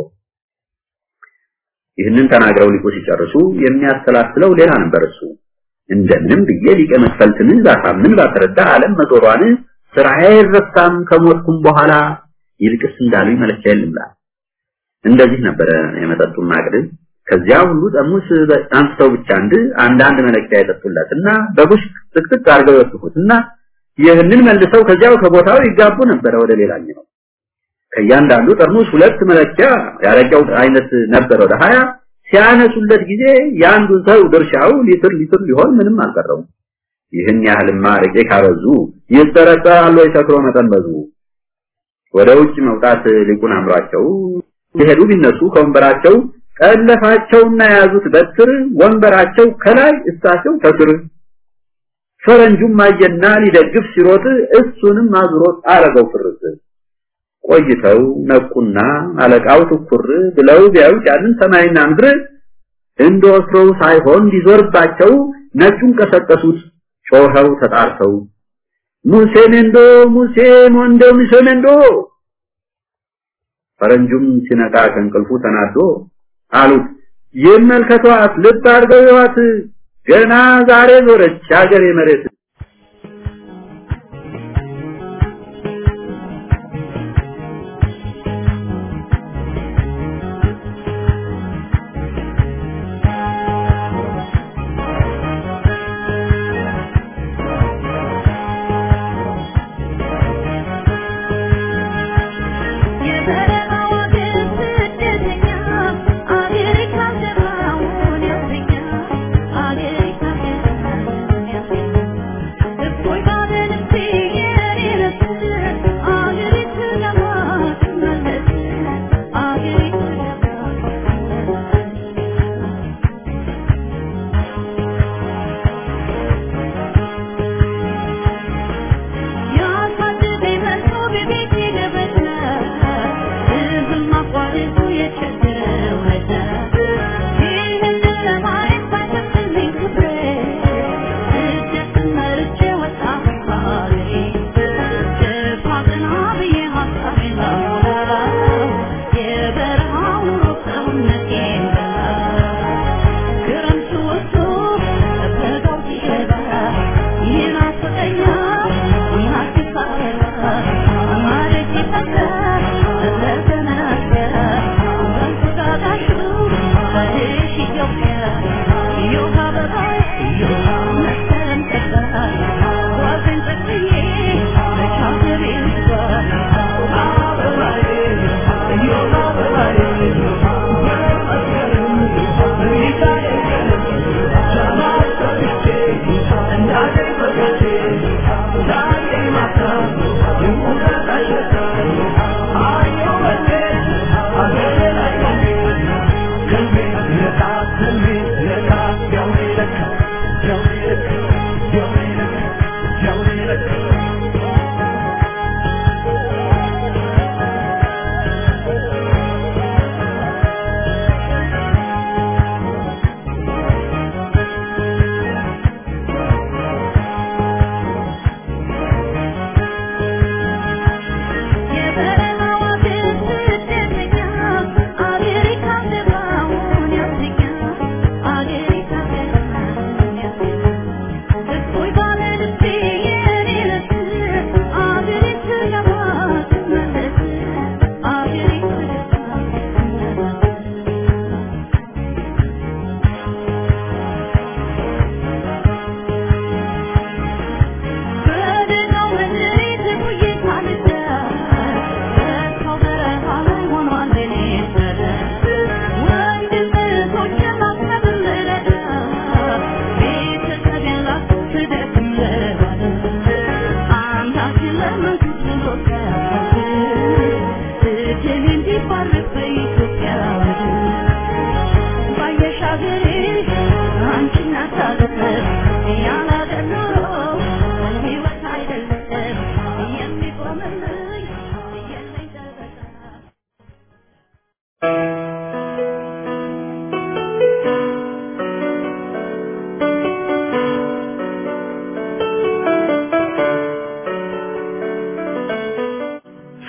F: ይህንን ተናግረው ሊቁ ሲጨርሱ የሚያሰላስለው ሌላ ነበር እሱ እንደምንም ብዬ ሊቀ መክፈልትን ባሳምን ባስረዳ ዓለም መዞሯን ስራዬ አይረሳም ከሞትኩም በኋላ ይልቅስ እንዳሉኝ መለኪያ የለምላ እንደዚህ ነበረ የመጠጡን ማቅድ ከዚያ ሁሉ ጠርሙስ አንስተው ብቻ አንድ አንዳንድ መለኪያ የጠጡለትና በቡሽ ጥቅጥቅ አድርገው ይወስዱትና ይህንን መልሰው ከዚያው ከቦታው ይጋቡ ነበረ ወደ ሌላኛው ከእያንዳንዱ ጠርሙስ ሁለት መለኪያ ያረጃው አይነት ነበር ወደ ሀያ ሲያነሱለት ጊዜ የአንዱን ሰው ድርሻው ሊትር ሊትር ሊሆን ምንም አልቀረውም ይህን ያህልማ አረቄ ካበዙ ይጠረጠራሉ የሰክሮ መጠን በዙ ወደ ውጭ መውጣት ሊቁን አምሯቸው ሲሄዱ ቢነሱ ከወንበራቸው ጠለፋቸውና የያዙት በትር ወንበራቸው ከላይ እሳቸው ከስር ፈረንጁም አየና ሊደግፍ ሲሮጥ እሱንም አዙሮት አረገው ፍርስ ቆይተው ነቁና አለቃው ትኩር ብለው ቢያዩት ያንን ሰማይና ምድር እንደወትሮው ሳይሆን ሊዞርባቸው ነጩን ቀሰቀሱት ጮኸው ተጣርተው ሙሴ ሜንዶ ሙሴ ሞንዶ ሙሴ ሜንዶ ፈረንጁም ሲነቃ ከእንቅልፉ ተናዶ አሉት ይመልከቷት ልብ አድርገው ይዋት ገና ዛሬ ዞረች አገሬ መሬት
D: Thank you.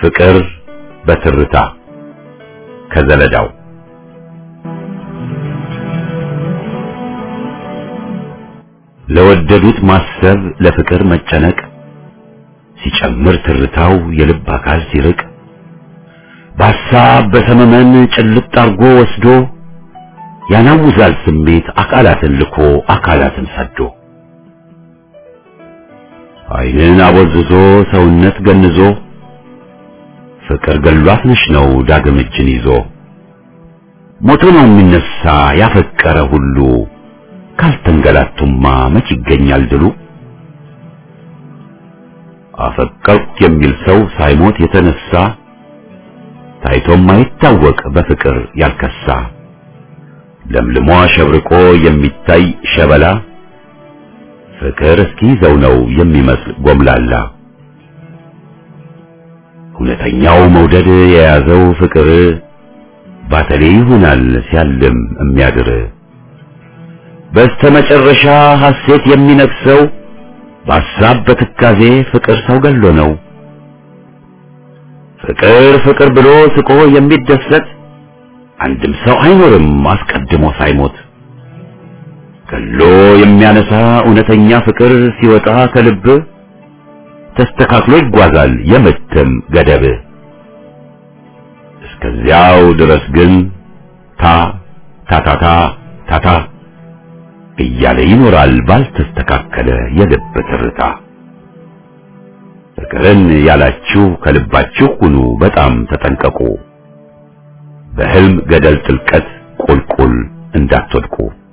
A: ፍቅር በትርታ ከዘለዳው ለወደዱት ማሰብ ለፍቅር መጨነቅ ሲጨምር ትርታው የልብ አካል ሲርቅ በሐሳብ በሰመመን ጭልጥ አርጎ ወስዶ ያናውዛል ስሜት አካላትን ልኮ አካላትን ሰዶ ዓይንን አቦዝዞ ሰውነት ገንዞ ፍቅር ገሏት ነሽ ነው ዳግም እጅን ይዞ ሞቶ ነው የሚነሳ ያፈቀረ ሁሉ ካልተንገላቱማ መች ይገኛል ድሉ አፈቀርኩ የሚል ሰው ሳይሞት የተነሳ ታይቶም አይታወቅ በፍቅር ያልከሳ ለምልሞ አሸብርቆ የሚታይ ሸበላ ፍቅር እስኪይዘው ነው የሚመስል ጎምላላ እውነተኛው መውደድ የያዘው ፍቅር ባተሌ ይሆናል ሲያልም የሚያድር በስተመጨረሻ ሐሴት የሚነግሰው በሐሳብ በትካዜ ፍቅር ሰው ገሎ ነው። ፍቅር ፍቅር ብሎ ስቆ የሚደሰት አንድም ሰው አይኖርም አስቀድሞ ሳይሞት። ገሎ የሚያነሳ እውነተኛ ፍቅር ሲወጣ ከልብ ተስተካክሎ ይጓዛል የምትም ገደብ። እስከዚያው ድረስ ግን ታ ታታታ ታታ እያለ ይኖራል ባልተስተካከለ የልብ ትርታ። ፍቅርን ያላችሁ ከልባችሁ ሁኑ በጣም ተጠንቀቁ፣ በህልም ገደል ጥልቀት ቁልቁል እንዳትወድቁ።